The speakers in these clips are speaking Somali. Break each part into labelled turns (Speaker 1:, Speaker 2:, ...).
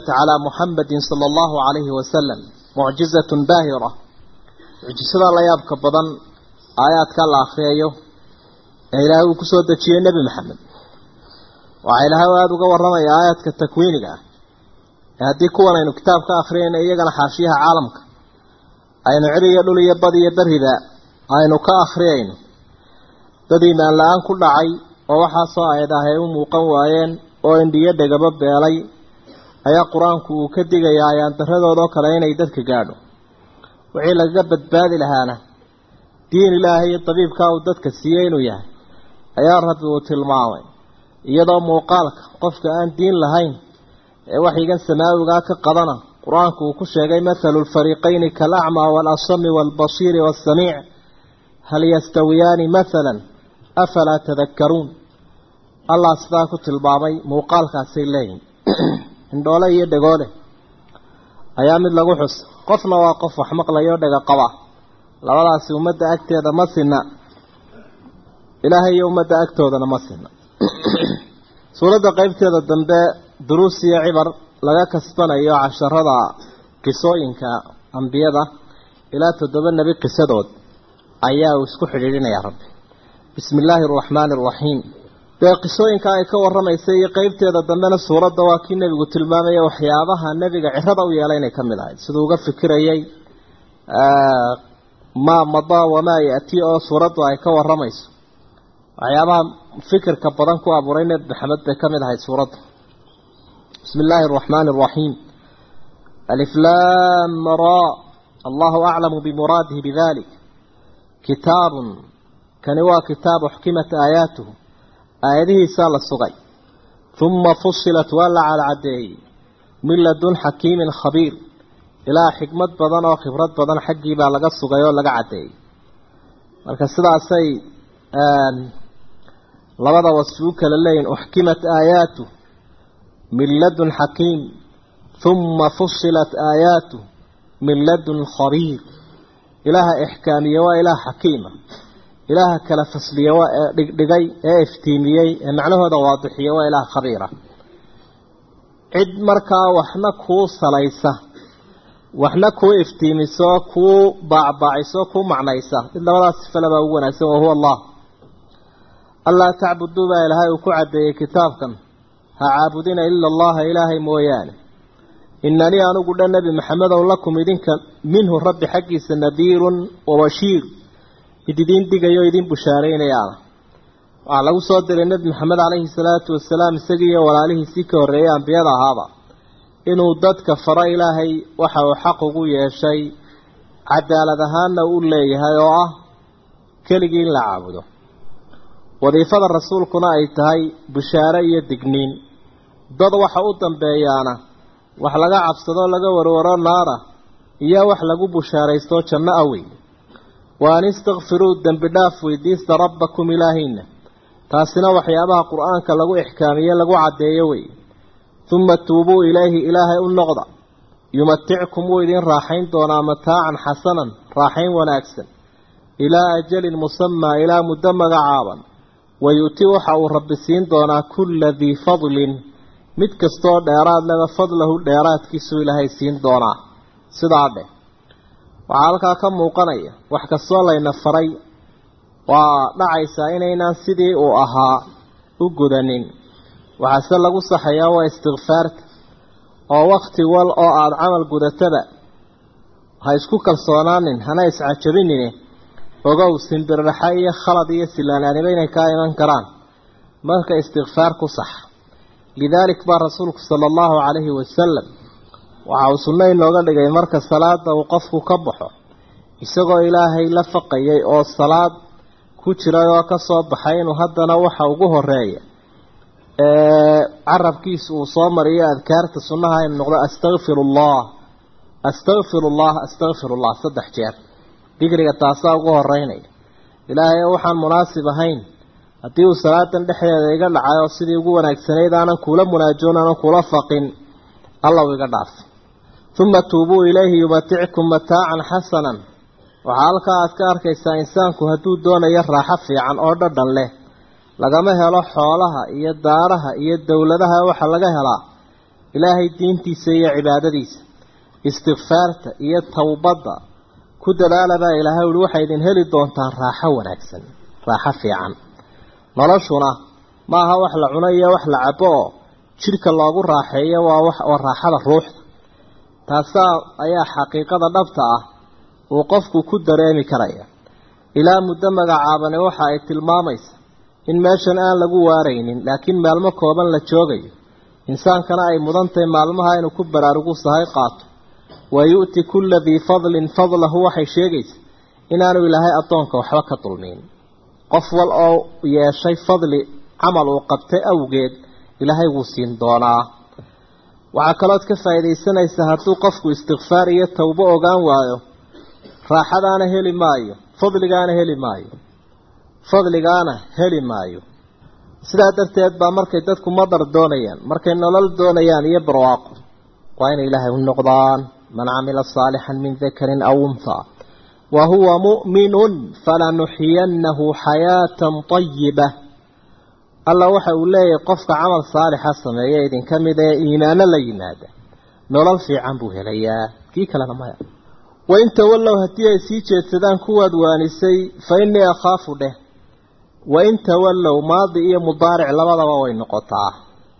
Speaker 1: calaa muxamadin sala allahu calayhi wasalam mucjizatun baahira mucjisada la yaabka badan aayaadka la akriyayo ee ilaahay uu kusoo dejiyey nebi maxamed waxaa ilaahay aada uga warramaya aayaadka takwiiniga ah ee haddii kuwan aynu kitaab ka akhriyayna iyagana xaashiyaha caalamka aynu cir iyo dhul iyo bad iyo beriba aynu ka akhriyayno dad iimaan la-aan ku dhacay oo waxaasoo aayad ah ay u muuqan waayeen oo indhiyo dhegaba beelay ayaa qur-aanku uu ka digayaa ayaan daradoodoo kale inay dadka gaadho wixii lagaga badbaadi lahaana diin ilaahay iyo dabiibkaa uu dadka siiyey inuu yahay ayaa rabbi uu tilmaamay iyadoo muuqaalka qofka aan diin lahayn ee waxyigan samaawigaa ka qadana qur-aanku uu ku sheegay mathalu lfariiqayni kaalacmaa waalasami waalbasiiri waasamiic hal yastawiyaani mathalan afalaa tadakkaruun allah sidaa ku tilmaamay muuqaalkaasay leeyihin indhoole iyo dhegoole ayaa mid lagu xus qofna waa qof wax maqlayo dhega qaba labadaasi ummadda agteeda ma sinna ilaahay iyo ummadda agtoodana ma sinna suuradda qeybteeda dambe duruus iyo cibar laga kasbanayo casharada qisooyinka ambiyada ilaa toddoba nebi qisadood ayaa uu isku xidhiidhinayaa rabbi bismi illaahi araxmaani araxiim dee qisooyinka ay ka warramaysay iyo qeybteeda dambena suuradda waa kii nebigu tilmaamaya waxyaabaha nebiga cirada u yeelay inay ka mid ahayd siduu uga fikirayay maa madaa wamaa ya-ti oo suuraddu ay ka warramayso waxyaabaha fikirka badan ku abuuray nebi maxamed bay ka mid ahayd suuradda bismi illaahi araxmaani araxiim aliflaam ra allahu aclamu bimuraadihi bidalik kitaabun kani waa kitaab uxkimat aayaatuhu aayadihiisaa la sugay uma fusilat waa la calcadeeyey min ladun xakiimin khabiir ilaa xikmad badan oo khibrad badan xaggii baa laga sugay oo laga caddeeyey marka sidaasay labada wasfi u kala leeyihin uxkimat aayaatu min ladun xakiim uma fusilat aayaatu min ladun khabiir ilaaha ixkaamiye waa ilaah xakiima ilaaha kala fasliye waa ee dhigdhigay ee iftiimiyey ee macnahooda waadixiye waa ilaah khabiira cid markaa waxna kuu salaysa waxna kuu iftiimiso kuu baacbaaciso kuu macnaysa mid labadaas sifalebaa ugu wanaagsan wahuwa allah allaa tacbuduu baa ilaahay uu ku caddeeyey kitaabkan ha caabudina ila allaha ilaahay mooyaane inanii anigu dhan nebi maxamedow lakum idinka minhu rabbi xaggiisa nadiirun wabashiir mid idiin digayo idiin bushaaraynayaana waxaa lagu soo diray nebi maxamed calayhi salaatu wasalaam isagii iyo walaalihiisii ka horreeyey ambiyada ahaaba inuu dadka faro ilaahay waxa uu xaq ugu yeeshay cadaalad ahaanna u leeyahay oo ah keligii in la caabudo wadiifada rasuulkuna ay tahay bushaare iyo digniin dad waxa u dambeeyaana wax laga cabsadoo laga warwaro naara iyo wax lagu bushaaraystoo janno ah wey wa an istakfiruu dembi dhaaf weydiista rabbakum ilaahiina taasina waxyaabaha qur-aanka lagu ixkaamiye lagu caddeeyo wey uma tuubuu ilayhi ilaahay u noqda yumatickum wuu idin raaxayn doonaa mataacan xasanan raaxayn wanaagsan ilaa ajalin musamaa ilaa muddo magacaaban wayu'ti waxa uu rabbi siin doonaa kulla dii fadlin mid kastoo dheeraad leba fadlahu dheeraadkiisuu ilaahay siin doonaa sidaa dheh waxaa halkaa ka muuqanaya wax kastoo layna faray waa dhacaysaa inaynaan sidii uu ahaa u gudanin waxaase lagu saxayaa waa istikfaarta oo wakti wal oo aada camal gudataba ha isku kalsoonaanin hana iscajabinine ogow simbirraxa iyo khalad iyo silaanaaniba inay kaa iman karaan marka istikfaar ku sax lidaalik baa rasuulku sala allahu calayhi wasalam waxa uu sunno inooga dhigay marka salaada uu qofku ka baxo isagoo ilaahay la faqayay oo salaad ku jiray oo ka soo baxay inuu haddana waxa ugu horeeya carabkiisa uu soo mariyo adkaarta sunnaha inu noqdo astakfiru allah astakfiru allah astakfiru allah saddex jeer digriga taasaa ugu horeynaya ilaahay waxaan munaasib ahayn haddii uu salaadan dhexdeeda iga dhacay oo sidii ugu wanaagsanayd aanan kuula munaajoon aanan kula faqin alla uu iga dhaaf uma tuubuu ilayhi yumatickum mataacan xasanan waxaa halkaa aad ka arkaysaa insaanku hadduu doonayo raaxo fiican oo dhadhan leh lagama helo xoolaha iyo daaraha iyo dowladaha waxaa laga helaa ilaahay diintiisa iyo cibaadadiisa istikfaarta iyo towbadda ku dadaalabaa ilaahay uhi waxay idin heli doontaan raaxo wanaagsan raaxo fiican noloshuna ma aha wax la cuno iyo wax la cabo oo jidhka loogu raaxeeyo waa waa raaxada ruuxda taasaa ayaa xaqiiqada dhabta ah uu qofku ku dareemi karaya ilaa muddo magacaabani waxa ay tilmaamaysa in meeshan aan lagu waaraynin laakiin maalmo kooban la joogayo insaankana ay mudan tahay maalmaha inuu ku baraarugu sahay qaato wa yu'ti kulla dii fadlin fadlahu waxay sheegaysa inaanu ilaahay addoonka waxba ka dulmiin qof wal oo yeeshay fadli camal uu qabtay awgeed ilaahay wuu siin doonaa waxaa kalood ka faa'iidaysanaysa hadduu qofku istikfaar iyo towbo ogaan waayo raaxadaana heli maayo fadligaana heli maayo fadligaana heli maayo sidaa darteed baa markay dadku madar doonayaan markay nolol doonayaan iyo barwaaqo waa inay ilaahay u noqdaan man camila saalixan min dakarin aw unthaa wa huwa mu'minun falanuxiyannahu xayaatan tayiba alla waxa uu leeyahay qofka camal saalixa sameeya idinka mid ee iimaano la yimaada nolol fiican buu helayaa kii kalena maya wain tawallow haddii ay sii jeedsadaan kuwaad waanisay fa innii akhaafu dheh wain tawallow maadi iyo mudaaric labadaba way noqotaa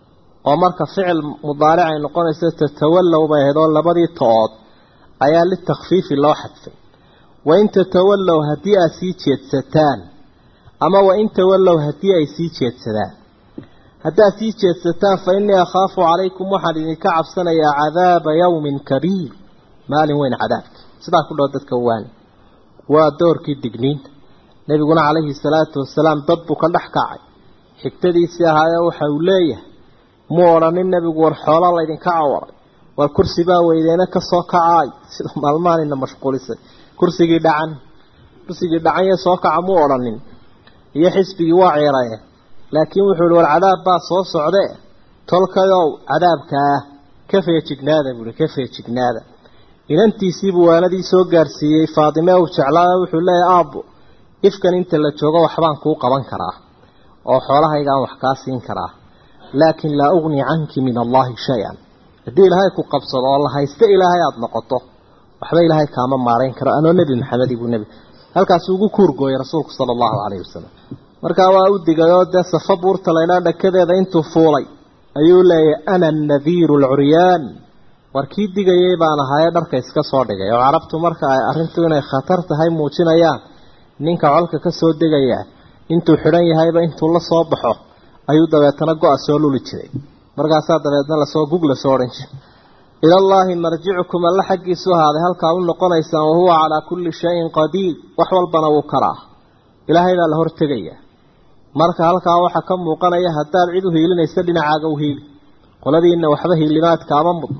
Speaker 1: oo marka ficil mudaaric ay noqonayso tatawallow bay ahayd oo labadii to-ood ayaa litakfiifi loo xadfay wain tatawallow haddii aad sii jeedsataan ama wain tawallow haddii ay sii jeedsadaan haddaad sii jeedsataan fa innii akhaafu calaykum waxaan idinka cabsanayaa cadaaba yawmin kabiir maalin weyn cadaabka sidaa ku dhow dadka waani waa doorkii digniinta nebiguna calayhi salaatu wasalaam dad buu ka dhex kacay xigtadiisii ahaayee waxa uu leeyahay muu odhanin nebigu war xoolaa laydinka cawaray war kursi baa weydeena ka soo kacaay sida maalmaanina mashquulisay kursigii dhacan kursigii dhacanye soo kaca muu odhanin iyo xisbigii waa ciiraye laakiin wuxuu ihi war cadaab baa soo socde tolkayow cadaabkaa ka feejignaada buuhi ka feejignaada inantiisiibuu waanadii soo gaarsiiyey faadime uu jeclaada wuxuu leeyahay aabbo ifkan inta la joogo waxbaan kuu qaban karaa oo xoolahaygaan wax kaa siin karaa laakin laa ugni canki min allahi shay-an haddii ilaahay ku qabsado oo la haysta ilaahay aada noqoto waxba ilaahay kaama maarayn karo anoo nebi maxamed ibuu nebi halkaas ugu kuurgooyay rasuulku sala allahu calayhi wasalam markaa waa u digay oo dee safa buurta laydhaa dhakadeeda intuu fuulay ayuu leeyahay ana annadiiru alcuryaan war kii digayay baan ahaye dharka iska soo dhigay oo carabtu marka ay arrintu inay khatar tahay muujinayaan ninka colka ka soo degaya intuu xidhan yahayba intuu la soo baxo ayuu dabeetana go-a soo luli jiray markaasaa dabeedna lasoo gug lasoo odhan jiray ilallaahi marjicukum alla xaggiisu ahaaday halkaa u noqonaysaan wahuwa calaa kulli shayin qadiir wax walbana wuu karaa ilaahay baa la hortegaya marka halkaa waxaa ka muuqanaya haddaad cid u hiilinaysa dhinacaaga u hiili qoladiina waxba hiilimaad kaama mudna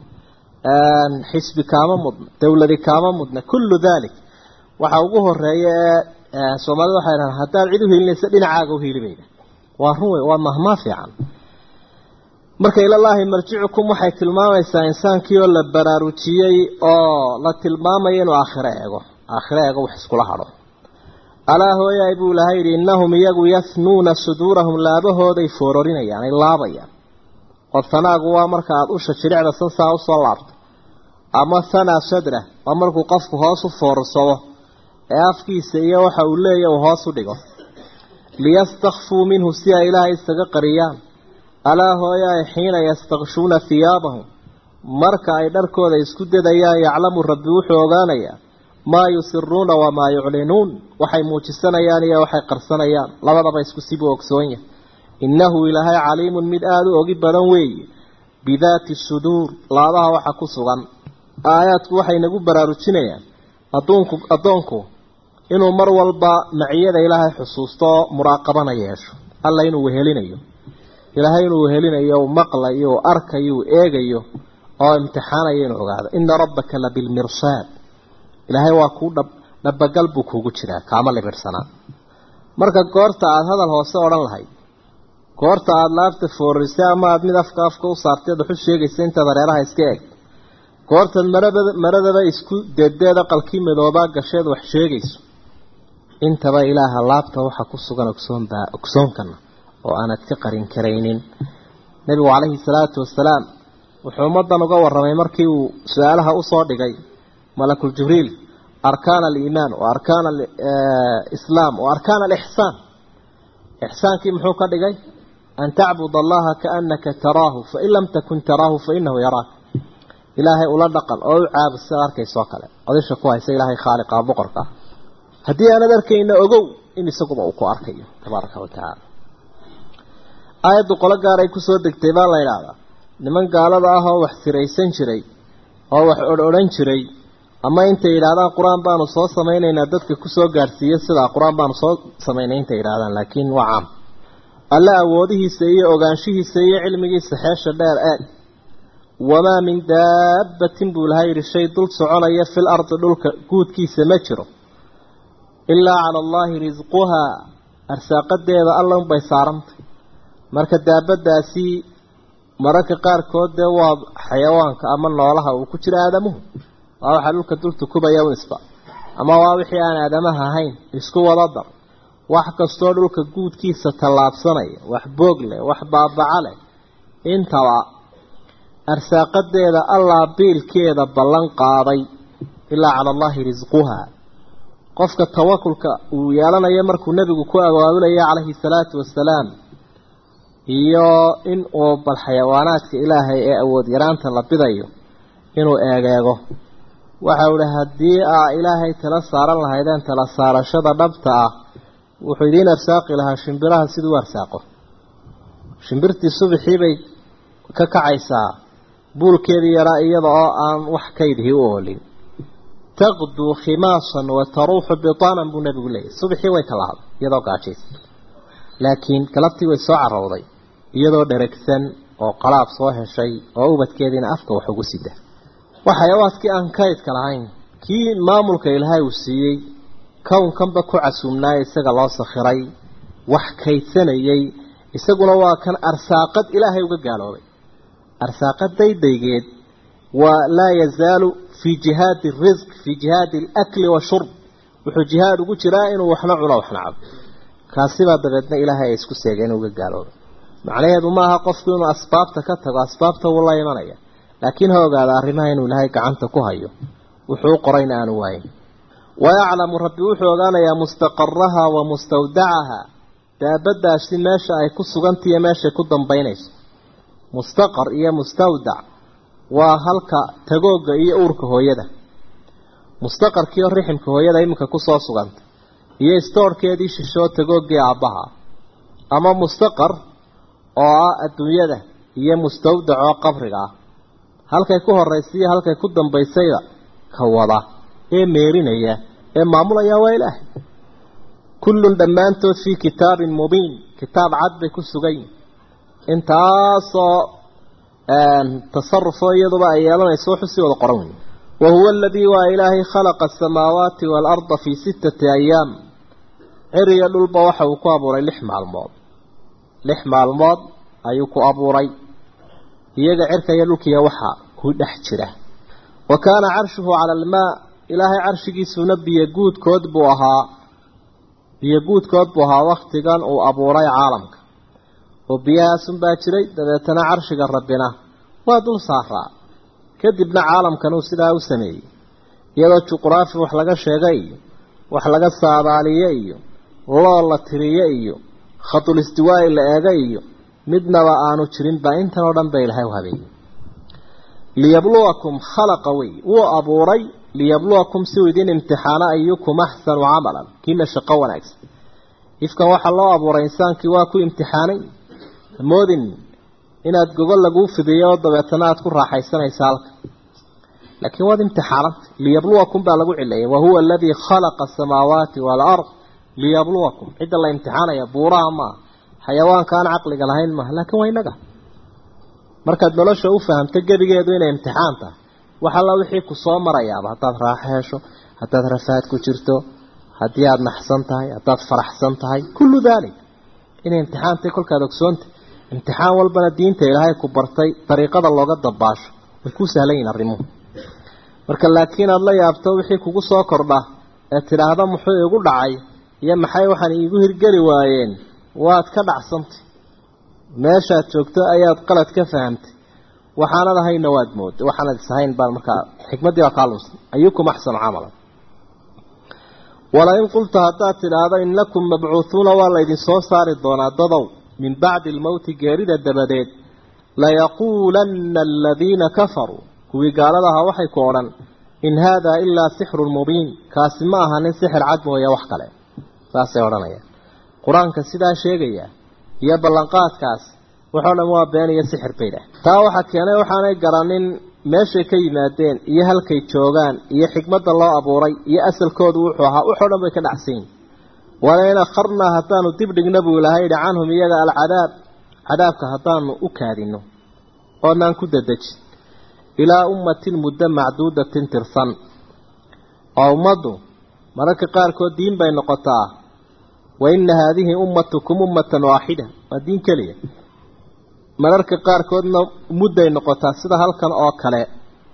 Speaker 1: xisbi kaama mudna dowladi kaama mudna kullu dalik waxa ugu horeeya ee soomaalida waxay dhahaan haddaad cid u hiilinaysa dhinacaaga u hiilibayna waa run wey waa mahmaa fiican marka ilallaahi marjicukum waxay tilmaamaysaa insaankii oo la baraarujiyey oo la tilmaamayo inuu aakhiro eego aakhiro eego wax iskula hadho alaa hooyaay buu ilahay yidhi innahum iyagu yahnuuna suduurahum laabahooday foororinayaan ay laabayaan oo tanaagu waa marka aada usha jiricda sansaa usoo laabto ama hanaa sadra waa markuu qofku hoos u foorsado ee afkiisa iyo waxa uu leeya uu hoos u dhigo liyastakfuu minhu si ay ilaahay isaga qariyaan alaa hooyaay xiina yastakshuuna hiyaabahum marka ay dharkooda isku dadayaan yaclamu rabbi wuxuu ogaanayaa maa yusiruuna wamaa yuclinuun waxay muujisanayaan iyo waxay qarsanayaan labadaba isku sibuu ogsoon yahay innahu ilaahay caliimun mid aada u ogi badan weeye bidaati suduur laabaha waxa ku sugan aayaadku waxay nagu baraarujinayaan adduunku addoonku inuu mar walba maciyada ilaahay xusuusto oo muraaqabana yeesho alla inuu wehelinayo ilaahay inuu wehelinayo uu maqlayo uu arkayo uu eegayo oo imtixaanayo inuu ogaado ina rabbaka la bilmirsaad ilaahay waa kuu dhab dhabagal buu kuugu jiraa kaama libirsanaa marka goorta aada hadal hoose odhan lahayd goorta aada laabta foorisay ama aada mid afka afka u saartay waxu sheegaysa intaad hareeraha iska eeg goortaad marada maradaba isku deedeeda qalkii midoobaa gasheed wax sheegayso intaba ilaaha laabta waxa ku sugan ogsoonbaa ogsoonkana oo aanad ka qarin karaynin nebigu calayhi salaatu wasalaam wuxuu ummaddan uga warramay markii uu su-aalaha usoo dhigay malakul jibriil arkaan aliimaan wa arkaan alislaam wa arkaan alixsaan ixsaankii muxuu ka dhigay an tacbud allaha kaanaka taraahu fain lam takun taraahu fainahu yaraak ilaahay ula dhaqan oo u caabud sidaad arkaysoo kale odisha ku haysa ilaahay khaaliqa boqorka ah haddii aanad arkayna ogow in isaguba uu ku arkayo tabaaraka wa tacaala aayaddu qolo gaar ay kusoo degtay baa la yidhaahdaa niman gaalada ah oo wax siraysan jiray oo wax odh-odhan jiray ama intay yidhaahdaan qur-aan baanu soo samaynaynaa dadka kusoo gaadhsiiya sidaa qur-aan baanu soo samaynay intay yidhahdaan laakiin waa caam alle awoodihiisa iyo ogaanshihiisa iyo cilmigiisa xeesha dheer eeg wamaa min daabbatin buu laha yidhi shay dul soconaya fil ardi dhulka guudkiisa ma jiro ilaa cala allaahi risquhaa arsaaqadeeda alla unbay saarantay marka daabadaasi mararka qaarkood dee waa xayawaanka ama noolaha uu ku jiro aadamuhu waa waxaa dhulka dul tukubaya unisba ama waa wixii aan aadamaha ahayn isku wada dar wax kastoo dhulka guudkiisa tallaabsanaya wax boog leh wax baabaca leh intaba arsaaqadeeda allaa biilkeeda ballan qaaday ilaa cala allaahi risquhaa qofka tawakulka uu yeelanayo markuu nebigu ku abaabulaya calayhi salaatu wasalaam iyo in uu bal xayawaanaadka ilaahay ee awood yaraanta la bidayo inuu eegeego waxau ihi haddii aa ilaahay tala saaran lahaydeen tala saarashada dhabta ah wuxuu idiin arsaaqi lahaa shimbiraha siduu u arsaaqo shimbirtii subaxii bay ka kacaysaa buulkeedii yaraa iyada oo aan wax kaydihii u oolin taqduu khimaasan wa taruuxu bitaanan buu nebigu leeyahy subaxii way kalahday iyadoo gaajaysa laakiin galabtii way soo carowday iyadoo dheragsan oo qalaab soo heshay oo ubadkeediina afka wax ugu sida waa xayawaadkii aan kaydka lahayn kii maamulka ilaahay uu siiyey kownkanba ku casuumnaaya isaga loo sakhiray wax kaydsanayay isaguna waa kan arsaaqad ilaahay uga gaaloobay arsaaqad daydaygeed waa laa yazaalu fii jihaadi risq fii jihaadi alakli washurb wuxuu jihaad ugu jiraa inuu waxna cuno waxna cabo kaasibaa dabeedna ilaahay ay isku seegeen uga gaaloobay macnaheedu maaha qofku inuu asbaabta ka tago asbaabta wuu la imanaya laakiin ha ogaada arrimaha inuu ilaahay gacanta ku hayo wuxuu u qorayna aanu waayin wayaclamu rabbi wuxuu ogaanayaa mustaqaraha wa mustawdacaha daabadaasi meesha ay ku sugantahiyo meeshay ku dambaynayso mustaqar iyo mustawdac waa halka tagooga iyo uurka hooyada mustaqarkiioo riximka hooyada iminka kusoo suganta iyo istoorhkeedii shishoo tagoogii aabbaha ama mustaqar oo ah adduunyada iyo mustawdac oo qabriga ah halkay ku horaysa iyo halkay ku dambaysayda ka wada ee meerinaya ee maamulaya waa ilaahay kullun dhammaantood fii kitaabin mubiin kitaab cad bay ku sugan yihin intaasoo tasarufoo iyaduba ay yeelanayso wuxuu sii wada qoran wey wa huwa aladii waa ilaahay khalaqa asamaawaati waalarda fii sittati ayaam ciriga dhulba waxa uu ku abuuray lix maalmood lix maalmood ayuu ku abuuray iyaga cirka iyo dhulkiiya waxa ku dhex jira wa kaana carshuhu cala almaa ilaahay carshigiisuna biyo guudkood buu ahaa biyo guudkood buu ahaa wakhtigan uu abuuray caalamka oo biyahaasunbaa jiray dabeetana carshiga rabbina waa dul saaraa kadibna caalamkan uu sidaa u sameeyey iyadoo juqraafi wax laga sheegay iyo wax laga saadaaliye iyo loo la tiriye iyo khadul istiwaa'i la eega iyo midnaba aanu jirin baa intan oo dhan ba ilahay u habeeyey liyabluwakum khalaqa wey wuu abuuray liyabluwakum si uu idin imtixaano ayukum axsanu camalan kiina shaqo wanaagsan ifkan waxaa loo abuuray insaankii waa ku imtixaanay moodin inaad gogol laguu fidiyo oo dabeetana aada ku raaxaysanaysa halka laakiin waad imtixaananta liyabluwakum baa lagu cilayay wahuwa aladii khalaqa asamaawaati waalard liyabluwakum cidda la imtixaanaya buuraha maaha xayawaanka aan caqliga lahayn maaha laakiin waa inaga markaad nolosha u fahamto gebigeedu inay imtixaan tahay wax alla wixii ku soo marayaaba haddaad raaxo hesho haddaad rafaad ku jirto haddii aada naxsan tahay haddaad faraxsan tahay kullu daalik inay imtixaan tahay kolkaad ogsoonta imtixaan walbana diinta ilaahay ku bartay dariiqada looga dabaasho way ku sahlan yihin arrimuhu marka laakiin aada la yaabto wixii kugu soo kordha ee tidhaahda muxuu igu dhacay iyo maxay waxaan iigu hirgeli waayeen waad ka dhacsantay meeshaad joogto ayaad qalad ka fahamtay waxaanad ahayna waad mooday waxaanad isahayn baan markaa xikmaddii baa kaa lunsan ayukum axsanu camalan walain qulta haddaad tidhaahdo innakum mabcuuhuuna waa laydin soo saari doonaa dadow min bacdi almowti geerida dabadeed layaquulanna aladiina kafaruu kuwii gaalada ahaa waxay ku odhan in haadaa ilaa sixrun mubiin kaasi ma aha nin sixir cad mooya wax kale saasay odhanayaan qur-aanka sidaa sheegaya iyo ballanqaadkaas waxoo dhan waa been iyo sixir bay dhah taa waxaa keenay waxaanay garanin meeshay ka yimaadeen iyo halkay joogaan iyo xikmadda loo abuuray iyo asalkoodu wuxuu ahaa waxoo dhan bay ka dhacsan yihin walain akharnaa haddaanu dib dhigna buu ilahay yidhi canhum iyaga alcadaab cadaabka haddaanu u kaadino oonaan ku dadejin ilaa ummatin muddo macduudatin tirsan oo ummaddu mararka qaarkood diin bay noqotaa wa inna haadihi ummatukum ummatan waaxida waa diin keliya mararka qaarkoodna mudday noqotaa sida halkan oo kale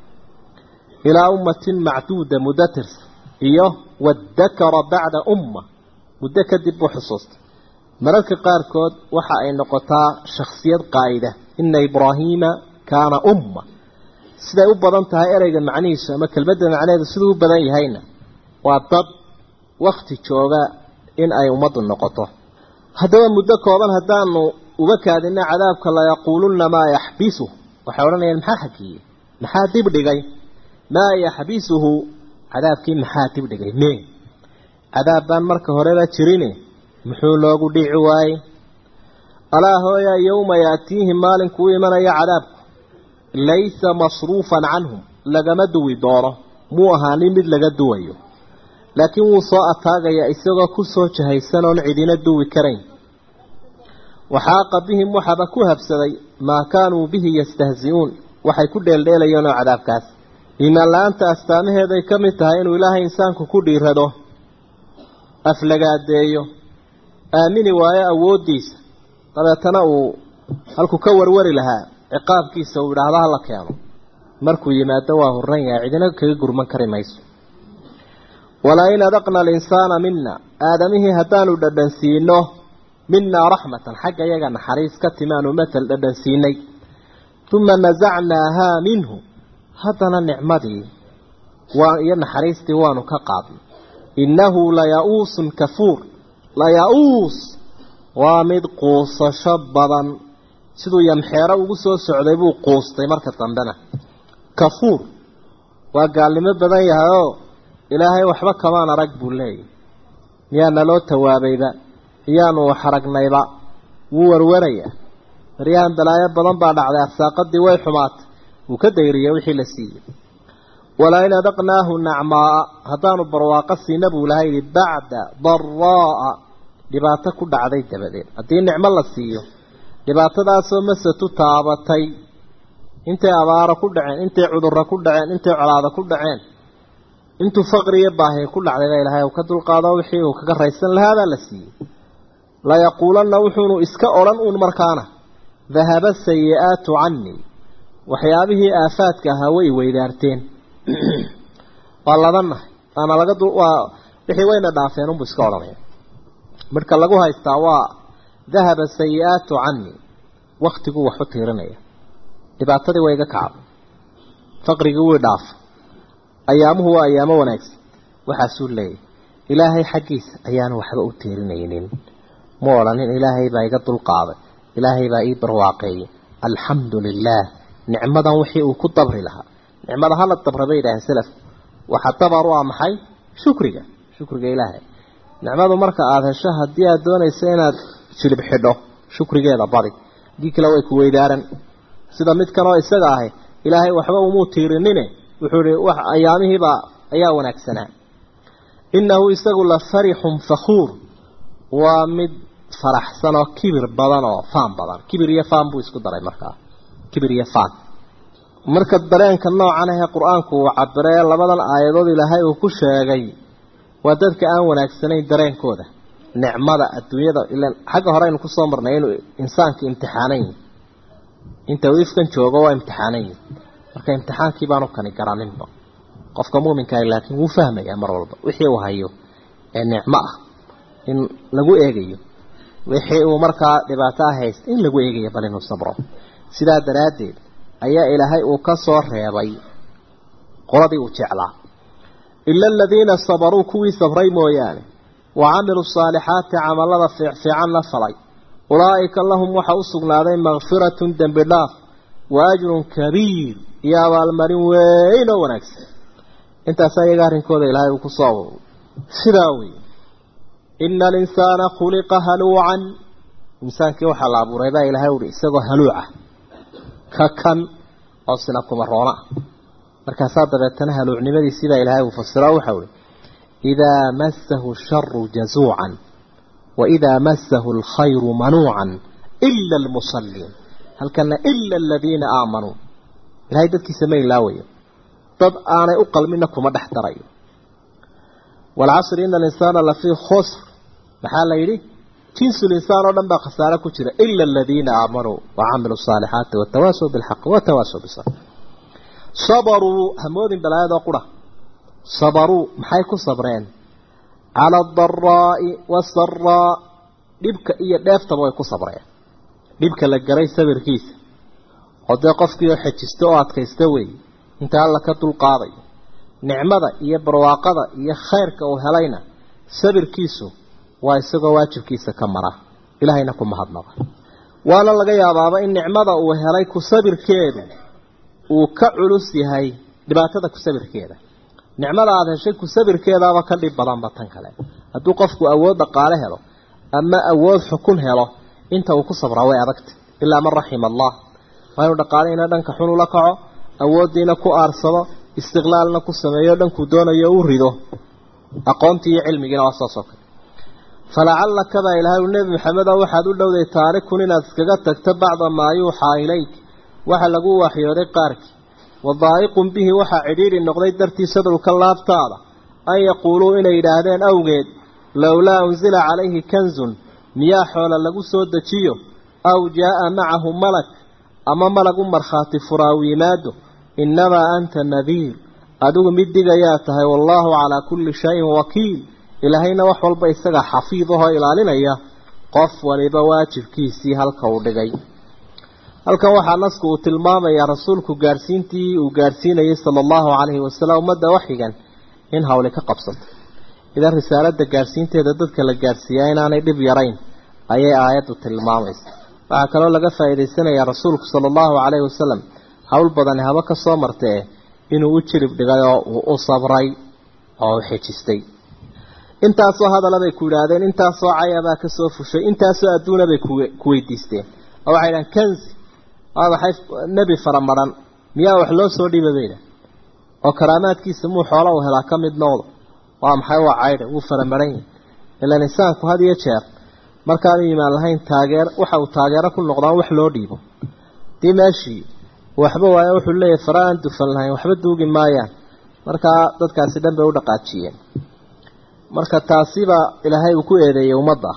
Speaker 1: ilaa ummatin macduuda muddo tirsan iyo wadakara bacda umma muddo kadib buu xusuustay mararka qaarkood waxa ay noqotaa shakhsiyad qaa'ida ina ibraahiima kaana umma siday u badan tahay ereyga macnihiisu ama kelmadda macnaheedu siduu u badan yahayna waa dad wakti jooga in ay ummaddu noqoto haddaba muddo kooban haddaanu uga kaadina cadaabka layaquulunna maa yaxbisu waxay odhanayaan maxaa xakiiyey maxaa dib dhigay maa yaxbisuhu cadaabkii maxaa dib dhigay me cadaab baan marka horeba jirine muxuu loogu dhici waayey alaa hooya yowma yaatiihim maalinkuu imanaya cadaabku laysa masruufan canhum lagama duwi doono muu ahaanin mid laga duwayo laakiin wuu soo ataagayaa isagoo ku soo jahaysan oon cidina duwi karayn waxaaqa bihim waxaba ku habsaday maa kaanuu bihi yastahzi-uun waxay ku dheeldheelayeen oo cadaabkaas iimaan la-aanta astaamaheeday ka mid tahay inuu ilaahay insaanku ku dhiirado aflagaadeeyo aamini waayo awooddiisa dabeetana uu halkuu ka warwari lahaa ciqaabkiisa uu idhaahdo hala keeno markuu yimaado waa horan yahay cidina kaga gurman kari mayso walaa in adaqna alinsaana mina aadamihii haddaanu dhadhansiino minaa raxmatan xagga iyaga naxariis ka timaanu matal dhadhansiinay uma nasacnaahaa minhu haddana nicmadii waa iyo naxariistii waanu ka qaadnay innahu laya-uusun kafuur laya-uus waa mid quusasho badan siduu yamxeero ugu soo socday buu quustay marka dambena kafuur waa gaalnimo badan yahay oo ilaahay waxba kamaan arag buu leeyahy miyaa naloo tawaabayba iyaanu wax aragnayba wuu warwarayaa baryahan balaayo badan baa dhacday arsaaqadii way xumaatay wuu ka dayriyay wixii la siiyey walaa in adaqnaahu nacmaaa haddaanu barwaaqo siina buu ilahay yihi bacda daraa'a dhibaato ku dhacday dabadeed haddii nicmo la siiyo dhibaatadaasoo masatu taabatay intay abaaro ku dhaceen intay cudurro ku dhaceen intay colaado ku dhaceen intuu faqri iyo baahi ku dhacday baa ilahay uu ka dulqaado wixii uu kaga raysan lahaabaa la siiyey layaquulanna wuxuunu iska odhan uun markaana dahaba sayi-aatu canii waxyaabihii aafaadka ahaa way weydaarteen waa labanahay waana laga waa wixii wayna dhaafeen unbuu iska odhanaya marka lagu haystaa waa dahaba sayi-aatu canii waktiguu waxu tiirinaya dhibaatadii waa iga kacday faqrigii wii dhaafa ayaamuhu waa ayaamo wanaagsan waxaasuu leeyahy ilaahay xaggiisa ayaanu waxba u tiirinaynin ma odhanin ilaahay baa iga dulqaaday ilaahay baa ii barwaaqeeyey alxamdu lilaah nicmadan wixii uu ku dabri lahaa nicmada hala dabra bay yidhaaheen salafku waxa dabar u ah maxay shukriga shukriga ilaahay nicmadu marka aada hesho haddii aada doonayso inaad jilib xidho shukrigeeda badi haddii kale way ku weydaaran sida midkan oo isaga ahay ilaahay waxba umuu tiirinine wuxuu ihi wax ayaamihiibaa ayaa wanaagsanaa innahu isagu la farixun fakhuur waa mid faraxsan oo kibir badan oo faan badan kibir iyo faan buu isku daray markaa kibir iyo faan marka dareenka noocan ahee qur-aanku uu cabiree labadan aayadood ilaahay uu ku sheegay waa dadka aan wanaagsanayn dareenkooda nicmada adduunyada ilan xagga hore aynu kusoo marnay inuu insaanka imtixaanan yihi inta uu ifkan joogo waa imtixaanan yihi marka imtixaankii baanu kani garaninba qofka muuminkaah laakiin wuu fahmayaa mar walba wixii uu hayo ee nicmo ah in lagu eegayo wixii uu markaa dhibaato ah haysta in lagu eegayo bal inuu sabro sidaa daraaddeed ayaa ilaahay uu ka soo reebay qoladii uu jeclaa ila aladiina sabaruu kuwii sabray mooyaane wa camiluu saalixaati camallada fiicfiican la falay ulaa'ika lahum waxa u sugnaaday makfiratun dembi dhaaf wa ajrun kabiir iyo abaalmarin weyn oo wanaagsan intaasaa iyaga arrinkooda ilaahay uu ku soo aruuray sidaa wey ina alinsaana khuliqa haluucan insaankii waxaa la abuuray baa ilaahay uhi isagoo haluuca ka kan oo sina kuma roona ah markaasaa dabeetana haluucnimadii sidaa ilaahay uu fasiro waxa uhi idaa massahu sharu jazuucan wa idaa massahu alkhayru manuucan ila almusalliin halkana ila aladiina aamanuu ilahay dadkiisa ma ilaawayo dad aanay u qalmina kuma dhex darayo waalcasri ina alinsaana lafii khusr maxaa la yidhi jinsu linsaan oo dhan baa khasaare ku jira ila aladiina aamanuu wacamiluu saalixaati watawaasaw bilxaqi watawaasaw bisabr sabaruu hamoodin balaayadoo qura sabaruu maxay ku sabreen cala adaraa'i wasaraa dhibka iyo dheeftaba way ku sabreen dhibka la garay sabirkiisa oo dee qofkii oo xejista oo adkaysta weeye inta alla ka dulqaadayo nicmada iyo barwaaqada iyo khayrka uu helayna sabirkiisu waa isagoo waajibkiisa ka mara ilaahayna ku mahadnaqa waana laga yaabaaba in nicmada uu helay ku sabirkeedu uu ka culus yahay dhibaatada ku sabirkeeda nicmada aada heshay ku sabirkeedaaba ka dhib badanba tan kale hadduu qofku awood dhaqaale helo ama awood xukun helo inta uu ku sabraa way adagta ilaa man raxima allah waa inuu dhaqaalihiina dhanka xun ula kaco awooddiina ku aarsado istiqlaalna ku sameeyo dhankuu doonayo u rido aqoontii iyo cilmigiina waa saas oo kale falacallaka baa ilaahay u nebi maxamedo waxaad u dhowday taarikun inaad iskaga tagto bacda maa yuuxaa ilayk waxa lagu waxyooday qaarkii wadaa'iqun bihi waxaa cidhiidhi noqday dartiisa dhulka laabtaada an yaquuluu inay yidhaahdeen awgeed lowlaa unsila calayhi kanzun miyaa xoola lagu soo dejiyo aw jaa'a macahu malak ama malag u markhaati furaaw yimaado innamaa anta nadiir adigu mid digayaa tahay wallaahu calaa kulli shayin wakiil ilaahayna wax walba isaga xafiid ahoo ilaalinaya qof waliba waajibkiisii halka uu dhigay halkan waxaa nasku uu tilmaamayaa rasuulku gaadhsiintii uu gaadhsiinayay sala allahu calayhi wasalam ummadda waxyigan in hawli ka qabsato idan risaaladda gaadhsiinteeda dadka la gaadhsiiyaa inaanay dhib yarayn ayay aayaddu tilmaamaysa waxaa kaloo laga faa'iidaysanayaa rasuulku sala allahu calayhi wasalam hawl badani haba ka soo martee inuu u jirib dhigay oo uu u sabray oo u xejistay intaasoo hadala bay ku yidhaahdeen intaasoo cayabaa ka soo fushay intaasoo adduuna bay ku weydiisteen oo waxay idhahan kanzi waa maxay nebi faramaran miyaa wax loo soo dhiiba bay idhahan oo karaamaadkiisa muu xoola uu helaa ka mid noqdo waa maxay waa caydha wuu faramaran yahay ilaan insaanku had iyo jeer markaanu imaan lahayn taageer waxa uu taageero ku noqdaan wax loo dhiibo dii meeshii waxba waaye wuxuu leeyahay fara aan dufan lahayn waxba duugi maayaan markaa dadkaasi dhan bay u dhaqaajiyeen marka taasiba ilaahay uu ku eedeeyey ummadda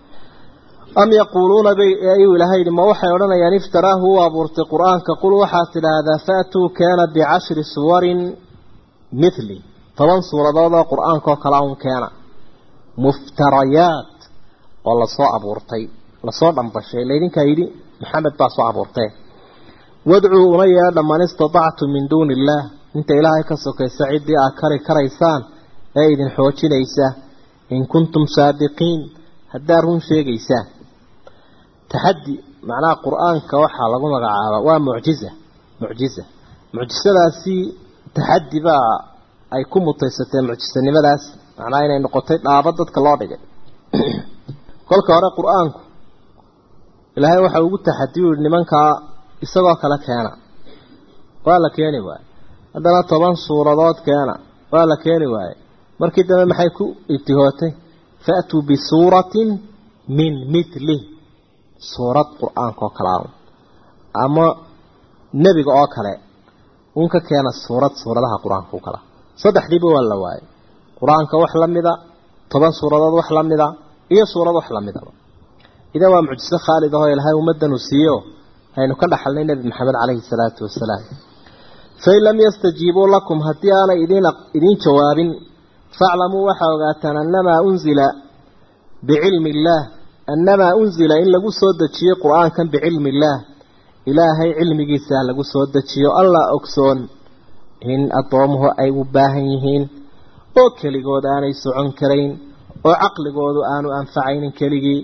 Speaker 1: am yaquuluuna bay ayuu ilaahay yidhi ma waxay odhanayaan iftaraahu u abuurtay qur-aanka qul waxaad tidhaahdaa faatuu keena bicashri suwarin mithli toban suuradood oo qur-aanka oo kale un keena muftarayaat oo lasoo abuurtay lasoo dhambashay laydinkaa yidhi maxamed baa soo abuurtee wadcuu una yeedha man istatactum min duuni illaah inta ilaahay ka sokaysa ciddii aad kari karaysaan ee idin xoojinaysa in kuntum saadiqiin haddaad run sheegaysaan taxaddi macnaha qur-aanka waxaa lagu magacaabaa waa mucjiza mucjiza mucjisadaasi taxaddi baa ay ku mutaysateen mucjisanimadaas macnaha inay noqotay dhaabo dadka loo dhigay kolka hore qur-aanku ilaahay waxa ugu taxadiyu yihi nimankaa isagoo kale keena waa la keeni waaye haddana toban suuradood keena waa la keeni waaye markii dambe maxay ku ibtihootay faatuu bisuuratin min mithlih suurad qur-aanka oo kale a ama nebiga oo kale un ka keena suurad suuradaha qur-aanka u kala saddexdiiba waa la waayay qur-aanka wax la mida toban suuradood wax la mida iyo suurad wax la midaba idan waa mucjiso khaalid ahoo ilaahay ummaddan uu siiyo haynu ka dhaxalnay nebi maxamed calayhi salaatu wasalaam fain lam yastajiibuu lakum haddii aanay idin idiin jawaabin faaclamuu waxaa ogaataan annamaa unzila bicilmi illaah annamaa unzila in lagu soo dejiyey qur-aankan bicilmi illaah ilaahay cilmigiisa lagu soo dejiyo allah ogsoon in addoomuhu ay u baahan yihiin oo keligood aanay socon karayn oo caqligoodu aanu anfacaynin keligii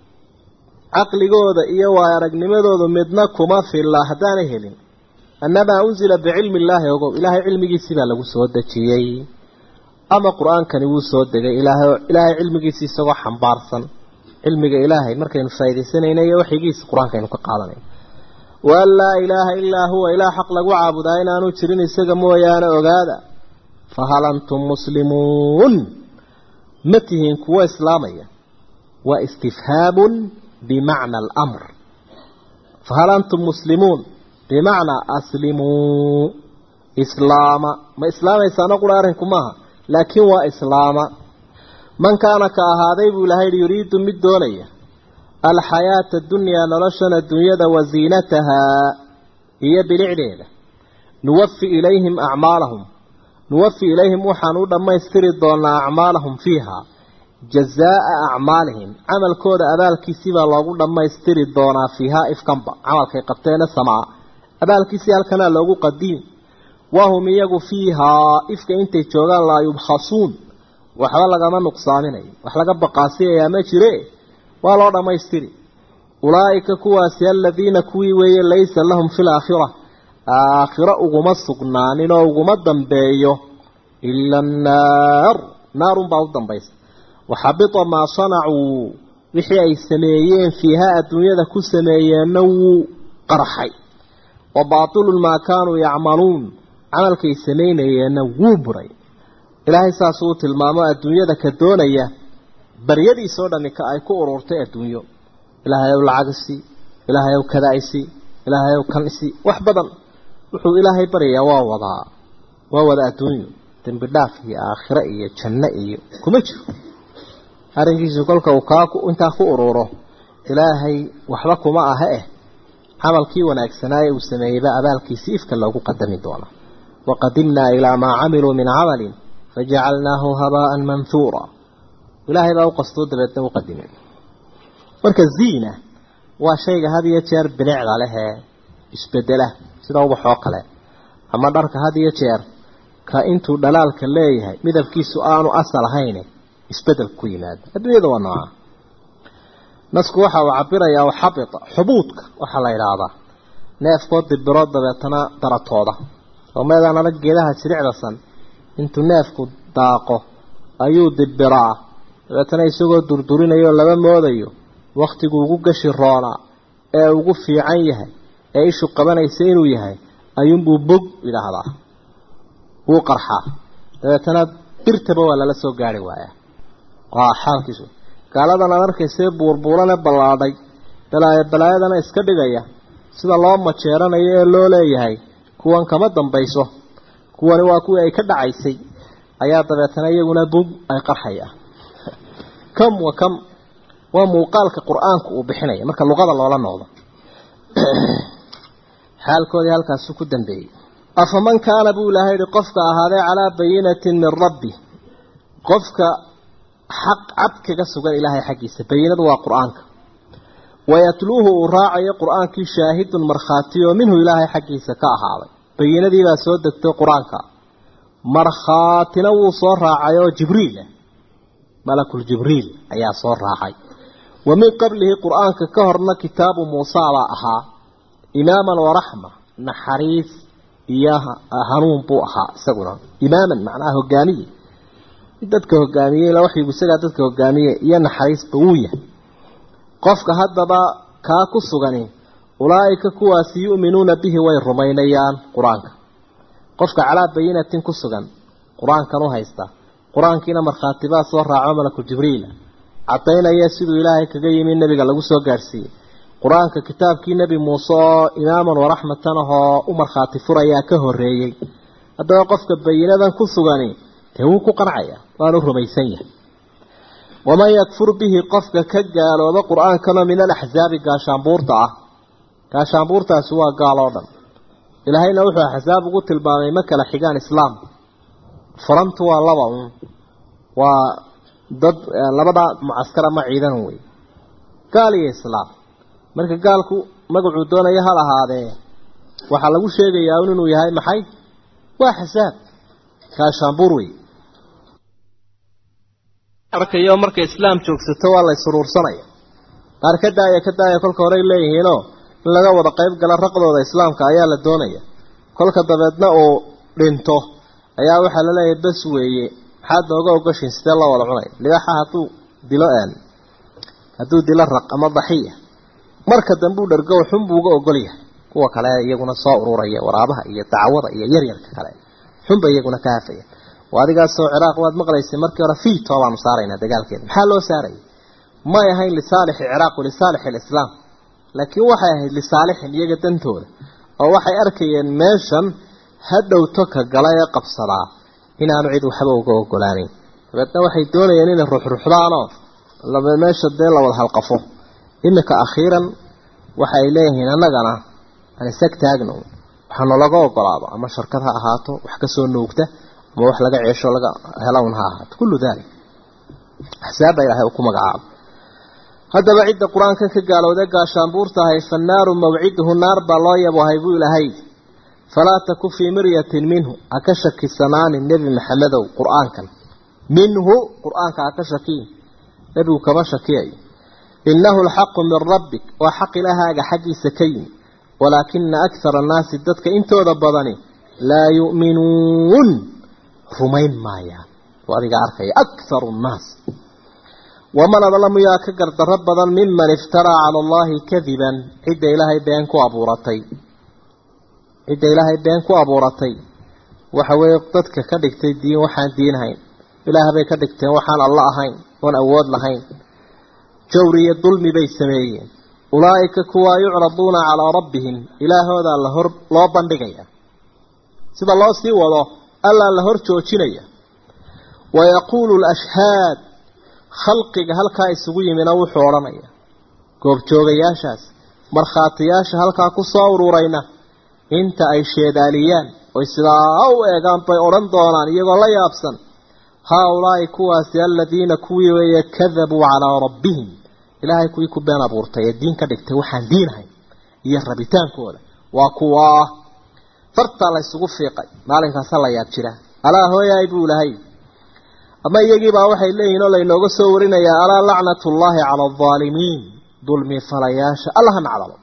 Speaker 1: caqligooda iyo waay aragnimadoodu midna kuma filla haddaanay helin annamaa unsila bicilmi illaahi ogow ilaahay cilmigiisii baa lagu soo dejiyey ama qur-aankani wuu soo degay ilaahay ilaahay cilmigiisii isagoo xambaarsan cilmiga ilaahay markaynu faaidaysanayna iyo waxigiisa qur-aanka aynu ka qaadanay waan laa ilaaha ilaa huwa ilaah xaq lagu caabudaa inaanu jirin isaga mooyaane ogaada fahal antum muslimuun ma tihiin kuwo islaamaya waa istifhaabun bimacna alamr fahal antum muslimuun bimacnaa aslimuu islaama ma islaamaysaano qura arrinku maaha laakiin waa islaama man kaana ka ahaaday buu ilahay yihi yuriidu mid doonaya alxayaata dunyaa noloshan adduunyada wa ziinatahaa iyo bilicdeeda nuwafi ilayhim acmaalahum nuwafi ilayhim waxaan u dhammaystiri doonaa acmaalahum fiiha jazaa'a acmaalihim camalkooda abaalkiisii baa loogu dhammaystiri doonaa fiihaa ifkanba camalkay qabteena samaa abaalkiisii halkanaa loogu qadiim wahum iyagu fiihaa ifka intay joogaan laa yubkhasuun waxba lagama nuqsaaminayo wax laga baqaasiyayaa ma jire waa loo dhammaystiri ulaa'ika kuwaasi aladiina kuwii weeye laysa lahum fi laakhira aakhiro uguma sugnaanin oo uguma dambeeyo ila annaar naarunbaa u dambaysa waxabita maa sanacuu wixii ay sameeyeen fiihaa adduunyada ku sameeyeenna wuu qarxay wa baatilun maa kaanuu yacmaluun camalkay samaynayeenna wuu buray ilaahay saasuu u tilmaamo adduunyada ka doonaya baryadiisoo dhami ka ay ku ururtay adduunyo ilaahay ow lacagisi ilaahay ow kadaisi ilaahay ow kanisi wax badan wuxuu ilaahay baryayaa waa wadaa waa wada adduunyo dembi dhaaf iyo aakhiro iyo janno iyo kuma jiro arrinkiisu kolka uu kaa intaa ku ururo ilaahay waxba kuma aha eh camalkii wanaagsanaaye uu sameeyeyba abaalkiisii ifka loogu qadami doona waqadimnaa ilaa maa camiluu min camalin fajacalnaahu habaa'an manhuura ilaahay baa u qastoo dabeedna u qadimay marka ziina waa shayga had iyo jeer bilicda leh ee isbedela sida ubaxoo kale ama dharka had iyo jeer ka intuu dhalaalka leeyahay midabkiisu aanu asal ahayn isbedel ku yimaado adduunyada waa nooca nasku waxa uu cabirayaa xabita xubuudka waxaa la yidhaahdaa neefkoo dibiro dabeetana daratooda oo meedaan adag geedaha siricdasan intuu neefku daaqo ayuu dibiraa dabeetana isagoo durdurinayo laba moodayo wakhtigu ugu gashi roonaa ee ugu fiican yahay ee ishu qabanaysa inuu yahay ayuunbuu bog yidhaahdaa wuu qarxaa dabeetana birtaba waa lala soo gaari waayaa waa xaalkiisu gaaladan aad arkaysee buurbuurane ballaadhay balaayo balaayadana iska dhigaya sida loo majeeranayo ee loo leeyahay kuwan kama dambayso kuwani waa kuwii ay ka dhacaysay ayaa dabeetana iyaguna bug ay qarxayaan kam wa kam waa muuqaalka qur-aanku uu bixinaya marka luqada loola noqdo xaalkoodii halkaasu ku dambeeyey afaman kaana buu ilaahay yihi qofka ahaaday calaa bayinatin min rabbi qofka xaq cad kaga sugan ilaahay xaggiisa bayinadu waa qur-aanka wayatluuhu uu raacayo qur-aankii shaahidun markhaati oo minhu ilaahay xaggiisa ka ahaaday bayinadii baa soo degtay qur-aanka markhaatina wuu soo raacay oo jibriil ah malakul jibriil ayaa soo raacay wa min qablihi qur-aanka ka horna kitaabu muusa baa ahaa imaaman waraxma naxariis iyo hanuun buu ahaa isaguna imaaman macnaha hogaamiye dadka hogaamiye ilaa waxyigu isagaa dadka hogaamiye iyo naxariisba wuu yahay qofka haddaba kaa ku sugani ulaa'ika kuwaasi yu'minuuna bihi way rumaynayaan qur-aanka qofka calaa bayinatin ku sugan qur-aankan u haysta qur-aankiina markhaatibaa soo raaco malaku jibriila caddaynaya siduu ilaahay kaga yimi nebiga lagu soo gaadhsiiyey qur-aanka kitaabkii nebi muuse oo imaaman waraxmatan ahoo u markhaati furayaa ka horreeyey haddaba qofka bayinadan ku sugani dee wuu ku qancaya waanu rumaysan yahay waman yakfur bihi qofka ka gaalooba qur-aankanoo min alaxsaabi gaashaanbuurta ah gaashaanbuurtaasi waa gaal oo dhan ilaahayna wuxuu axsaab ugu tilmaamay ma kala xigaan islaam farantu waa laba un waa dad labada mucaskar ama ciidan wey gaal iyo islaam marka gaalku magacuu doonaya hal ahaadee waxaa lagu sheegayaa un inuu yahay maxay waa xisaab gaashaanbuur wey arkayo marka islaam joogsato waa la isuruursanaya qaar ka daaya ka daaya kolka horey leeyihiinoo in laga wada qayb gala raqdooda islaamka ayaa la doonaya kolka dabeedna uu dhinto ayaa waxaa la leeyahay bas weeye maxaad nooga ogashin sidee loo wada cunay libaaxa hadduu dilo aan hadduu dilo raq ama daxiya marka dambe u dhargo xun buu uga ogol yahay kuwa kale iyaguna soo ururaya waraabaha iyo dacwada iyo yaryarka kale xunba iyaguna ka hafaya adigaasoo ciraaq waad maqlaysay markii hore fiito baanu saaraynaa dagaalkeeda maxaa loo saarayay may ahayn lisaalixi ciraaq lisaalixi alislaam laakiin waxay ahayd lisaalixin iyaga dantooda oo waxay arkayeen meeshan hadhowto ka gala ee qabsadaa inaanu cid waxba uga ogolaaneyn dabeedna waxay doonayeen inay ruxruxdaanoo meesha dee la wada halqafo iminka akhiiran waxa ay leeyihiin annagana aan isag taagno waxaa nalaga ogolaado ama sharkad ha ahaato wax kasoo nuugta ama wax laga ceesho laga helawn ha ahaato kullu dalik axsaabba ilaahay uu ku magacaabo haddaba cidda qur-aankan ka gaalowda gaashaanbuur tahay fannaaru mawciduhu naar baa loo yabohay buu ilaahay falaa taku fii miryatin minhu ha ka shakisanaanin nebi maxamedow qur-aankan minhu qur-aanka ha ka shakiin nebigu kama shakiyayo innahu alxaqu min rabbik waa xaq ilahaaga xaggiisa ka yimi walaakina akthara annaasi dadka intooda badani laa yu'minuun rumayn maayaan oo adiga arkaya akharu nnaas waman adlamu yaa ka gardarro badan miman iftaraa cala allahi kadiban cidda ilaahay been ku abuuratay cidda ilaahay been ku abuuratay waxa weeye dadka ka dhigtay diin waxaan diinhayn ilaah bay ka dhigteen waxaan alla ahayn oon awood lahayn jawri iyo dulmi bay sameeyeen ulaa'ika kuwaa yucraduuna calaa rabbihim ilaahoodaa la hor loo bandhigaya sida loo sii wado allaa la hor joojinaya wayaquulu lashhaad khalqiga halkaa isugu yimina wuxuu odhanaya goobjoogayaashaas markhaatiyaasha halkaa ku soo ururayna inta ay sheedaaliyaan oy sidaa u eegaan bay odhan doonaan iyagoo la yaabsan haa-ulaa'i kuwaasi aladiina kuwii weeye kadabuu calaa rabbihim ilaahay kuwii ku been abuurtay ee diin ka dhigtay waxaan diinahayn iyo rabitaankooda waa kuwaa fartaa la ysugu fiiqay maalinkaasa la yaab jira alaa hooyaay buu ilahay ama iyagiibaa waxay leeyihiin oo laynooga soo warinayaa alaa lacnatullaahi cala aldaalimiin dulmi falayaasha allaha nacdalo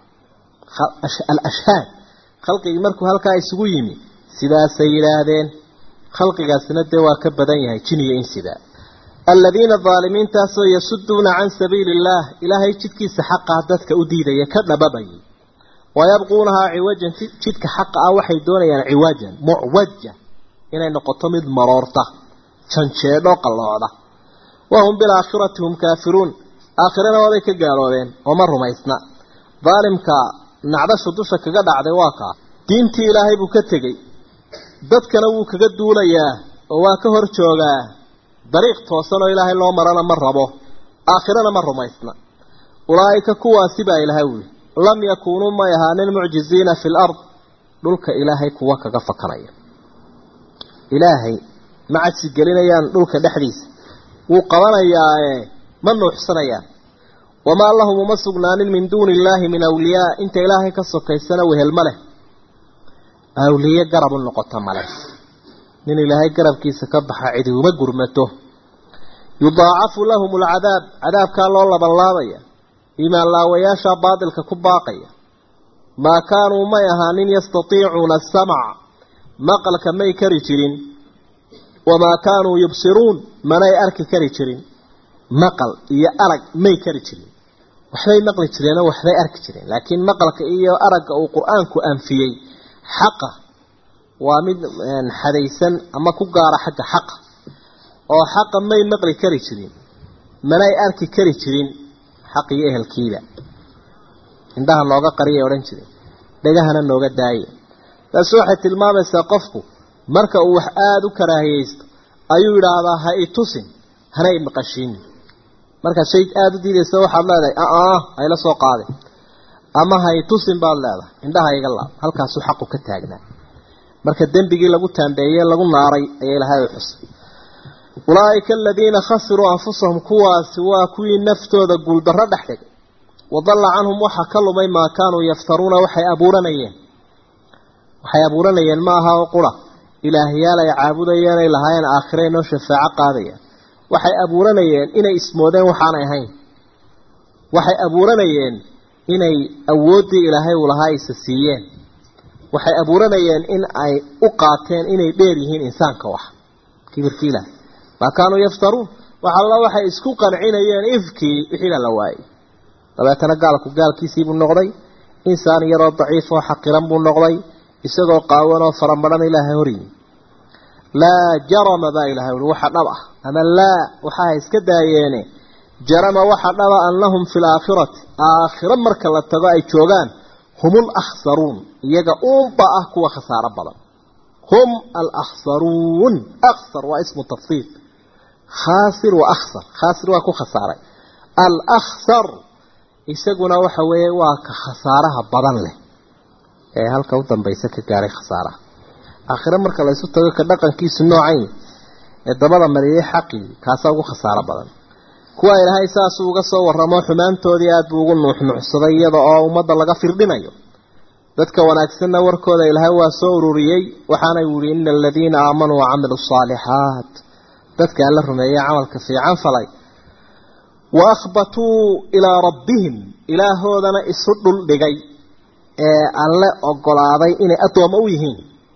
Speaker 1: alashhaad khalqigii markuu halkaa isugu yimi sidaasay yidhaahdeen khalqigaasina dee waa ka badan yahay jin iyo insida aladiina daalimiintaasoo yasuduuna can sabiili illaah ilaahay jidkiisa xaqaa dadka u diidaya ka dhababayay wayabquunahaa ciwajan jidka xaqa ah waxay doonayaan ciwajan mucwaja inay noqoto mid maroorta janjeedho qalloocda wahum bilaakhirati hum kaafiruun aakhirana waabay ka gaaloobeen oo ma rumaysna daalimka nacdashu dusha kaga dhacday waa kaa diintii ilaahay buu ka tegey dadkana wuu kaga duulayaa oo waa ka hor joogaa dariiq toosan oo ilaahay loo marana ma rabo aakhirana ma rumaysna ulaa'ika kuwaasi baa ilahay wuli lam yakuunuu may ahaanin mucjiziina fi lard dhulka ilaahay kuwa kaga fakanaya ilaahay ma cadsi gelinayaan dhulka dhexdiisa wuu qabanayaae ma nuuxsanayaan wamaa lahum uma sugnaanin min duuni illaahi min awliyaa inta ilaahay ka sokaysana wehel ma leh awliye garab u noqota male nin ilaahay garabkiisa ka baxa cidi uma gurmato yudaacafu lahum alcadaab cadaabkaa loo labanlaabaya iimaan laawayaasha baadilka ku baaqaya maa kaanuu may ahaanin yastatiicuuna asamc maqalka may kari jirin wamaa kaanuu yubsiruun manay arki kari jirin maqal iyo arag may kari jirin waxbay maqli jireenoo waxbay arki jireen laakiin maqalka iyo aragga uu qur-aanku anfiyey xaqa waa mid xadaysan ama ku gaara xagga xaqa oo xaqa may maqli kari jirin manay arki kari jirin xaq iyo ehelkiiba indhaha nooga qariyay odhan jiray dhegahana nooga daaye taasi waxay tilmaamaysaa qofku marka uu wax aada u karaahiyeysto ayuu yidhaahdaa ha i tusin hana i maqashiin markaad shay aada u diidaysa waxaad leedahay aa hayla soo qaadin ama ha i tusin baad leedahay indhaha iga laab halkaasuu xaqu ka taagnaa marka dembigii lagu taambeeyey lagu naaray ayaa ilaahay u xusay ulaa'ika aladiina khasiruu anfusahum kuwaasi waa kuwii naftooda guuldarro dhex dhigay wadalla canhum waxa ka lumay maa kaanuu yaftaruuna waxay abuuranayeen waxay abuuranayeen ma aha oo qura ilaahyaal ay caabudayeen ay lahaayeen aakhire inoo shafaaco qaadaya waxay abuuranayeen inay ismoodeen waxaanay ahayn waxay abuuranayeen inay awooddii ilaahay uu lahaa isa siiyeen waxay abuuranayeen in ay u qaateen inay dheer yihiin insaanka wax kibirkii ilaahay maa kaanuu yaftaruun wax alla waxay isku qancinayeen ifkii wixii baa la waayey dabeetana gaalku gaalkiisiibuu noqday insaan yaroo daciif oo xaqiran buu noqday isagoo qaawan oo faramadhan ilaahay horyimi laa jarama baa ilahay ui waxa dhab ah ama laa waxaa iska daayeene jarama waxa dhaba annahum fi laakhirati aakhiro marka la tago ay joogaan hum alakhsaruun iyaga uunba ah kuwa khasaaro badan hum alakhsaruun akhsar waa ismu tafsiir khaasir wa akhsar khaasir waa ku khasaaray alakhsar isaguna waxa weeye waa ka khasaaraha badan leh ee halka u dambaysa ka gaaray khasaaraha aakhire marka la isu tago ka dhaqankiisu noocayn ee dabada mariyay xaqii kaasaa ugu khasaaro badan kuwa ilaahay saasuu uga soo warramo xumaantoodii aada buu ugu nuuxnuuxsaday iyada oo ummadda laga firdhinayo dadka wanaagsanna warkooda ilaahay waa soo ururiyey waxaana yihi ina aladiina aamanuu wacamiluu asaalixaat dadka alla rumeeyey camalka fiican falay wa akhbatuu ilaa rabbihim ilaahoodana isu dhul dhigay ee alle ogolaaday inay addoommo u yihiin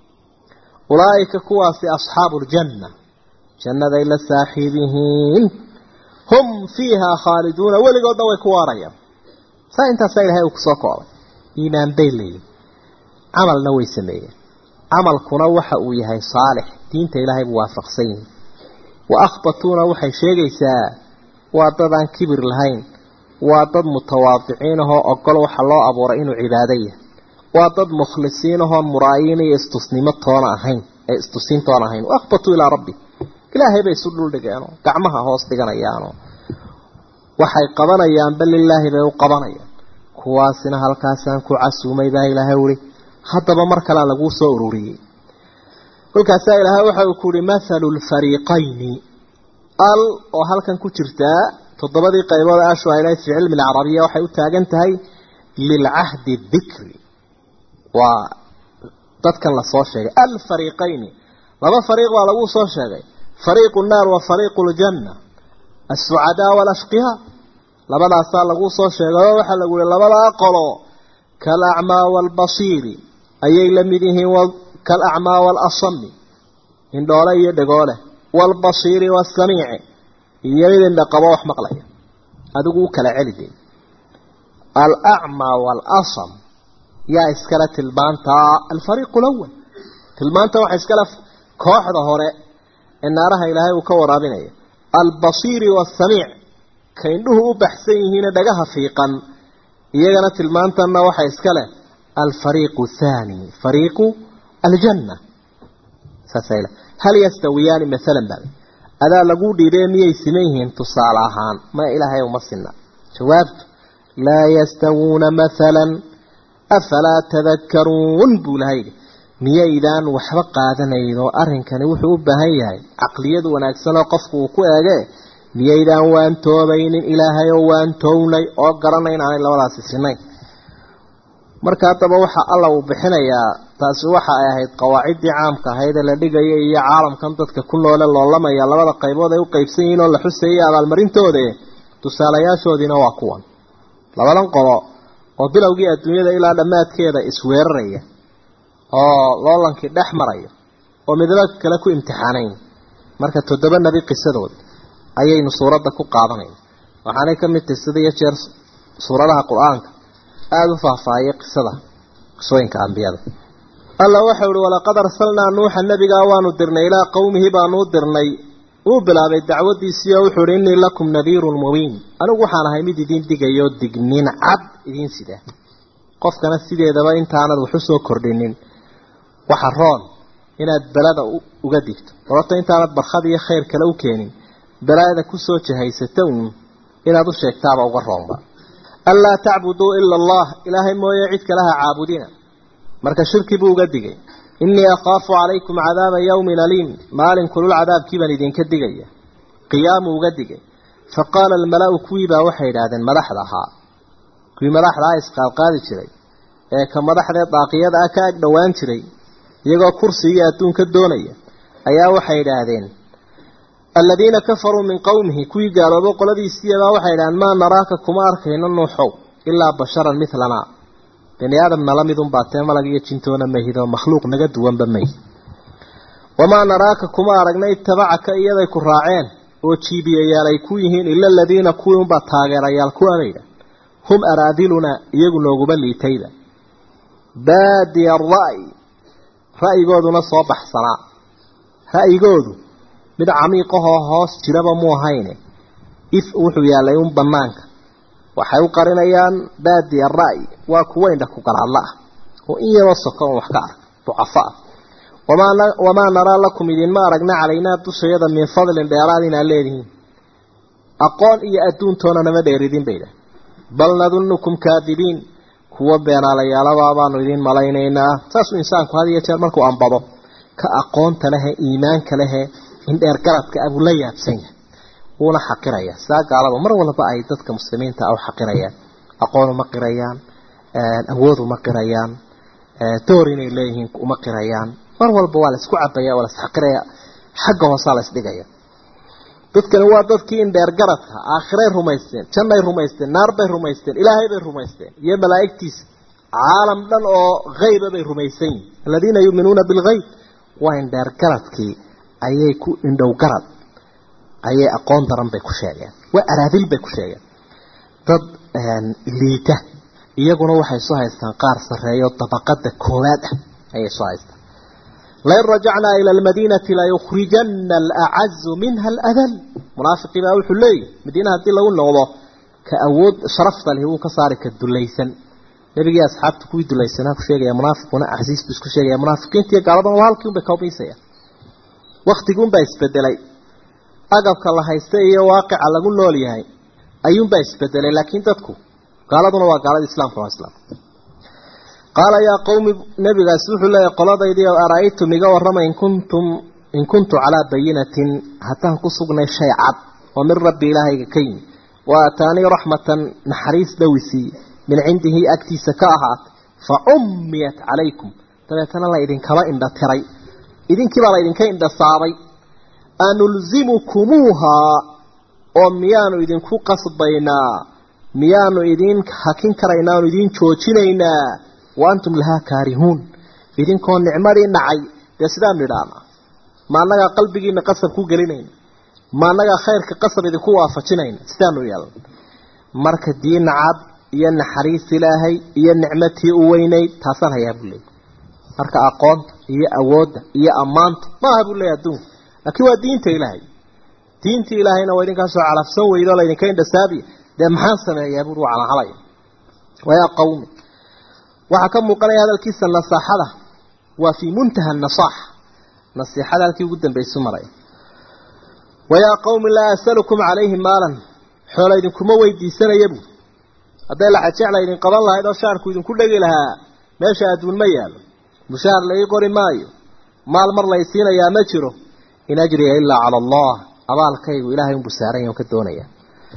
Speaker 1: ulaa'ika kuwaasi asxaabu ljanna jannaday la saaxiib yihiin hum fiihaa khaaliduuna weligoodna way ku waarayaan saa intaasaa ilahay uu kusoo koobay iimaan bay leeyihin camalna way sameeyeen camalkuna waxa uu yahay saalix diinta ilaahay buu waafaqsan yihin wa akhbatuuna waxay sheegaysaa waa dad aan kibir lahayn waa dad mutawaadiciin ahoo ogol waxa loo abuuray inuu cibaado yahay waa dad mukhlisiin ahoon muraayiin iyo istusnimo toona ahayn ee istusiin toona ahayn wa akhbatuu ilaa rabbi ilaahay bay isu dhuldhigeenoo gacmaha hoos dhiganayaanoo waxay qabanayaanba lilaahi bay u qabanayaan kuwaasina halkaasaan ku casuumay baa ilaahay uhi haddaba mar kalea laguu soo ururiyey kolkaasaa ilaahay waxa uu ku uhi mathalu lfariiqayni al oo halkan ku jirtaa toddobadii qaybood ashu aylayd fi cilmi alcarabiya waxay u taagan tahay lilcahdi dikri waa dadkan lasoo sheegay alfariiqayni laba fariiq baa lagu soo sheegay fariiqu nnaar wa fariiqu ljanna alsucadaa walashqiyaa labadaasaa lagu soo sheegay oo waxaa lagu yihi labadaa qolo kalacmaa waalbasiiri ayay la mid yihiin kalacmaa waalasami indhoole iyo dhegoole waalbasiiri waasamiici iyo mid indhaqabo wax maqlaya adigu u kala celide alacmaa waalasam yaa iskale tilmaantaa alfariiqu lawal tilmaanta waxa iskale kooxda hore ee naaraha ilaahay uu ka waraabinaya albasiiri waasamiic ka indhuhu u baxsan yihiine dhagaha fiiqan iyagana tilmaantanna waxa iska leh alfariiqu thaani fariiqu aljanna saasayla hal yastawiyaani maalan baa adaa lagu dhiibee miyay siman yihiin tusaale ahaan ma ilaahay uma sinna jawaabtu laa yastawuuna maalan afalaa tadakkaruun buu laha yidhi miyaydaan waxba qaadanayn oo arrinkani wuxuu u baahan yahay caqliyad wanaagsan oo qofku uu ku eege miyaydaan waantoobaynin ilaahay oo waantownay oo garanay inaanay labadaasi sinayn marka haddaba waxa alla uu bixinayaa taasi waxa ay ahayd qawaaciddii caamka ahayd ee la dhigaya iyo caalamkan dadka ku noole loolamaya labada qaybood ay u qaybsan yihiin oo la xusayay abaalmarintooda tusaalayaashoodiina waa kuwan labadan qolo oo bilowgii adduunyada ilaa dhammaadkeeda isweeraraya oo loolankii dhex maraya oo midba kale ku imtixaanayn marka toddoba nebi qisadood ayaynu suuradda ku qaadanayna waxaanay ka mid tahay sida iyo jeer suuradaha qur-aanka aada u faahfaahiyay qisada qisooyinka ambiyada alla waxau ihi walaqad arsalnaa nuuxa nebigaa waanu dirnay ilaa qowmihi baanu u dirnay wuu bilaabay dacwadiisii oo wuxuu ihi innii lakum nadiirun mubiin anigu waxaan ahay mid idiin digayo dignin cad idiin sida qofkana sideedaba intaanad wax u soo kordhinin waxa roon inaad belada uga digto sababto intaanad barkhad iyo khayr kale u keenin balaada kusoo jahaysata uun inaad u sheegtaaba uga roonba anlaa tacbuduu ila allah ilaahay mooye cid kale ha caabudina marka shirki buu uga digay innii akhaafu calaykum cadaaba yawmin aliim maalin kulul cadaabkii baan idinka digaya qiyaamuu uga digay fa qaala almala-u kuwii baa waxay idhaahdeen madaxda ahaa kuwii madaxdaa isqaadqaadi jiray ee ka madaxdee daaqiyada ah ka ag dhowaan jiray iyagoo kursi iyo adduunka doonaya ayaa waxay idhaahdeen aladiina kafaruu min qowmihi kuwii gaaloobo qoladiisiiyabaa waxay idhahdeen maa naraaka kuma arkayno nuuxow ilaa basharan milanaa bani aadam nala midun baatee malag iyo jintoona mahidoo makhluuq naga duwanba mayhi wamaa naraaka kuma aragna itabacaka iyaday ku raaceen oo jiibiyayaal ay ku yihiin ila aladiina kuwii unbaa taageerayaal kuwanayda hum araadilunaa iyagu nooguma liitayda baadiya ara'yi ra'yigooduna soo baxsanaa ra'yigoodu mid camiiqahoo hoos jiraba mu ahayne if wuxuu yaallay un banaanka waxay u qarinayaan baadiya ra'yi waa kuwa indha ku galaadla ah oo in yaroo soko on wax ka ark ducafo ah wamaa naraa lakum idinma aragna calaynaa dushayada min fadlin dheeraad inaad leedihiin aqoon iyo adduuntoona nama dheeridin bayda bal nadunukum kaadibiin kuwa beenaalayaalabaa baanu idiin malaynaynaa saasuu insaanku had iyo jeer markuu ambado ka aqoonta lehe iimaanka lehe indheer garadka abuu la yaabsan yahay wuuna xaqiraya saa gaalaba mar walba ay dadka muslimiinta ah u xaqirayaan aqoon uma qirayaan awood uma qirayaan door inay leeyihiin uma qirayaan mar walba waa la isku cabaya waa la isxaqiraya xagga hoosaa la isdhigaya dadkani waa dadkii indheer garadka aakhiray rumaysteen jannay rumaysteen naar bay rumaysteen ilaahay bay rumaysteen iyo malaa'igtiisa caalam dhan oo hayba bay rumaysan yihin aladiina yuuminuuna bilgayb waa indheer garadkii ayay ku indhow garad ayay aqoon daran bay ku sheegeen waa araadil bay ku sheegeen dad liita iyaguna waxay soo haystaan qaar sarreeyo dabaqada koowaad ah ayay soo haystaan lain rajacnaa ila almadiinati layukhrijana alacazu minha aladal munaafiqii baa wuxuu leeyahy madiina haddii lagu noqdo ka awood sharafta leh wuu ka saari ka dulaysan nebigii asxaabta kuwii dulaysanaa ku sheegaya munaafiquna axsiis buu isku sheegaya munaafiqiintiiyo gaaladan waa halkii un bay kaobiisayaan waktiguunbaa isbedelay agabka la haysta iyo waaqica lagu nool yahay ayuunbaa isbedelay laakiin dadku gaaladuna waa gaalada islaamka waa islaam qaala yaa qowmi nabigaasi wuxuu leeyahy qoladaydii ara-aytum iga warrama in kuntum in kuntu calaa bayinatin haddaan ku sugnay shay cad oo min rabbi ilaahayga ka yimi wa aataanii raxmatan naxariis dhowisiiye min cindihi agtiisa ka ahaatay fa cummiyat calaykum dabeetana la idinkaba indha tiray idinkiibaa la idinka indha saabay anulzimukumuuhaa oo miyaanu idinku qasbaynaa miyaanu idin hakin karaynaa oonu idin joojinaynaa wa antum lahaa kaarihuun idinkoo nicmadii dhacay dee sidaanu idhaana ma annagaa qalbigiina qasab ku gelinayna ma annagaa khayrka qasab idinku waafajinayna sidaanu yeelna marka diin cad iyo naxariis ilaahay iyo nicmatii u weynayd taasaan hayaa buu leeyay marka aqoonta iyo awoodda iyo ammaanta maaha buu leeyay adduunka laakiin waa diinta ilaahay diintii ilaahayna waa idinkaasoo calafsan weydo o laydinka indhasaabiya dee maxaan sameeyaa buuri waa calahalaya wayaa qawmi waxaa ka muuqanaya hadalkiisa nasaaxada waa fii muntaha nasaaxa nasiixada halkii ugu dambaysu maraya wayaa qawmi laa asalukum calayhi maalan xoola idinkuma weydiisanaya buuri hadday laxajecla idin qaban lahayd oo shaarku idinku dhegi lahaa meesha adduun ma yaalo mushaar la ii qori maayo maal mar lay siinayaa ma jiro in ajriya ilaa cala allah abaalkaygu ilaahay unbuu saaran on ka doonaya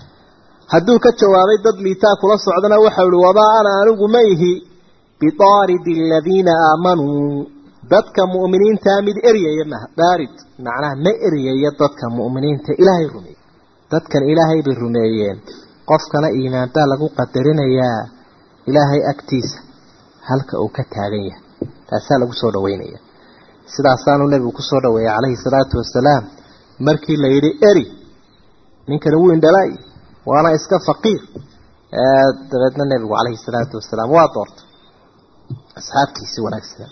Speaker 1: hadduu ka jawaabay dad liitaa kula socdana waxau ihi wamaa ana anigu ma ihi bidaaridi aladiina aamanuu dadka mu'miniintaa mid eryaya ma daarid macnaha ma eryaya dadka mu'miniinta ilaahay rumeeyey dadkan ilaahay bay rumeeyeen qofkana iimaan baa lagu qadarinayaa ilaahay agtiisa halka uu ka taagan yahay taasaa lagu soo dhaweynaya sidaasaanu nebigu kusoo dhaweeyey calayhi salaatu wasalaam markii la yidhi eri ninkani wuu indhalay waana iska faqiir dabeedna nebigu calayhi salaatu wasalaam waa doortay asxaabtiisii wanaagsanaa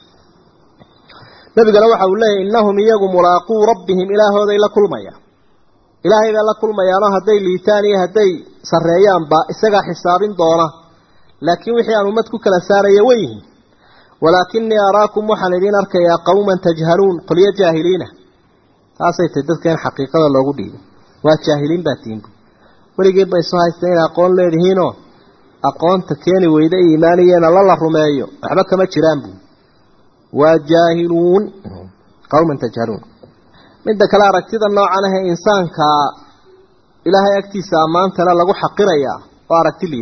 Speaker 1: nebigana waxa uu leeyahy innahum iyagu mulaaquu rabbihim ilaahooday la kulmayaan ilaahay bay la kulmayaanoo hadday liitaan iyo hadday sarreeyaanba isagaa xisaabin doona laakiin wixii aan ummad ku kala saaraya way yihiin walaakinii araakum waxaan idiin arkayaa qowman tajhaluun qolyo jaahiliina taasay tahy dadka in xaqiiqada loogu dhiibay waa jaahiliin baa tiinbu weligeed bay soo haysteen inay aqoon leedihiinoo aqoonta keeni weyda iimaaniyeena la la rumeeyo waxba kama jiraan buu waa jaahiluun qowman tajhaluun midda kale aragtida noocan ahee insaanka ilaahay agtiisa ammaantana lagu xaqirayaa oo aragti liidata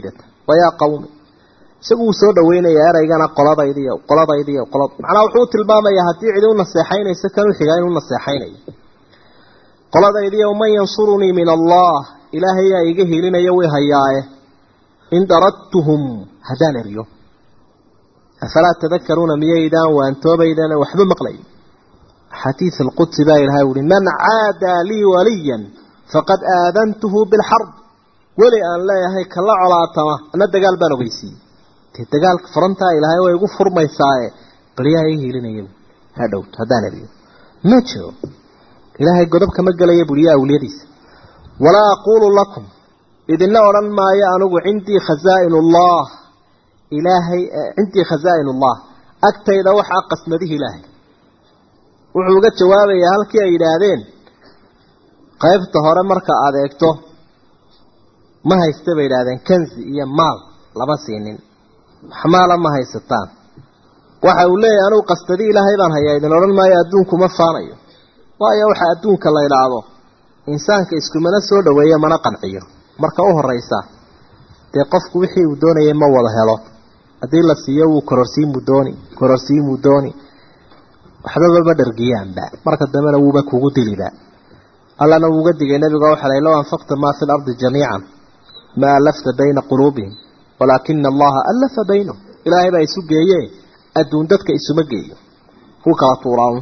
Speaker 1: wayaa qawmi isagu wuu soo dhaweynayaa eraygana qoladaydiiyo qoladaydiiyo qolad macnaa wuxuu tilmaamayaa haddii cidi u naseexaynayso kan u xigaa inuu naseexaynayo qoladaydiiyo man yansurunii min allah ilaahay yaa iga hilinaya way hayaaye in daradtuhum haddaan eryo afalaa tadakaruuna miyaydaan waantoobaydaan waxba maqlay xadiid alqudsi baa ilahay uhi man caadaa lii waliyan faqad aadantuhu bilxarb weli aan leeyahay kala colaatama ana dagaal baan ogeysiiyey dee dagaalka furantaa ilaahay way igu furmaysaaye balyaha ii hiilinaya ha dhowt haddaan eriyo ma jiro ilaahay godob kama gelaya buliya awliyadiisa walaa aquulu lakum idinla odhan maayo anigu cindii khazaa'in ullah ilaahay cindii khazaa'in ullah agtayda waxaa qasmadihi ilaahay wuxuu uga jawaabayaa halkii ay yidhaahdeen qaybta hore marka aada eegto ma haysta bay yidhahdeen kanzi iyo maal lama siinin waxmaala ma haysataan waxa uu leeyahay anugu qasdadi ilaahay baan hayaa idin odhan maayo adduunku ma faanayo waayo waxa adduunka la idhaahdo insaanka iskumana soo dhaweeyo mana qanciyo marka u horeysa dee qofku wixii uu doonayay ma wada helo haddii la siiyo wuu kororsiimuu dooni kororsiimuu dooni waxbaba ma dhargiyaanba marka dambena wuuba kugu diliba allana wuuga digay nabiga waxa lay low anfaqta maa fi lardi jamiican ma alafta bayna quluubihim walaakina allaha alafa baynahum ilaahay baa isu geeye adduun dadka isuma geeyo ku kala tuuraan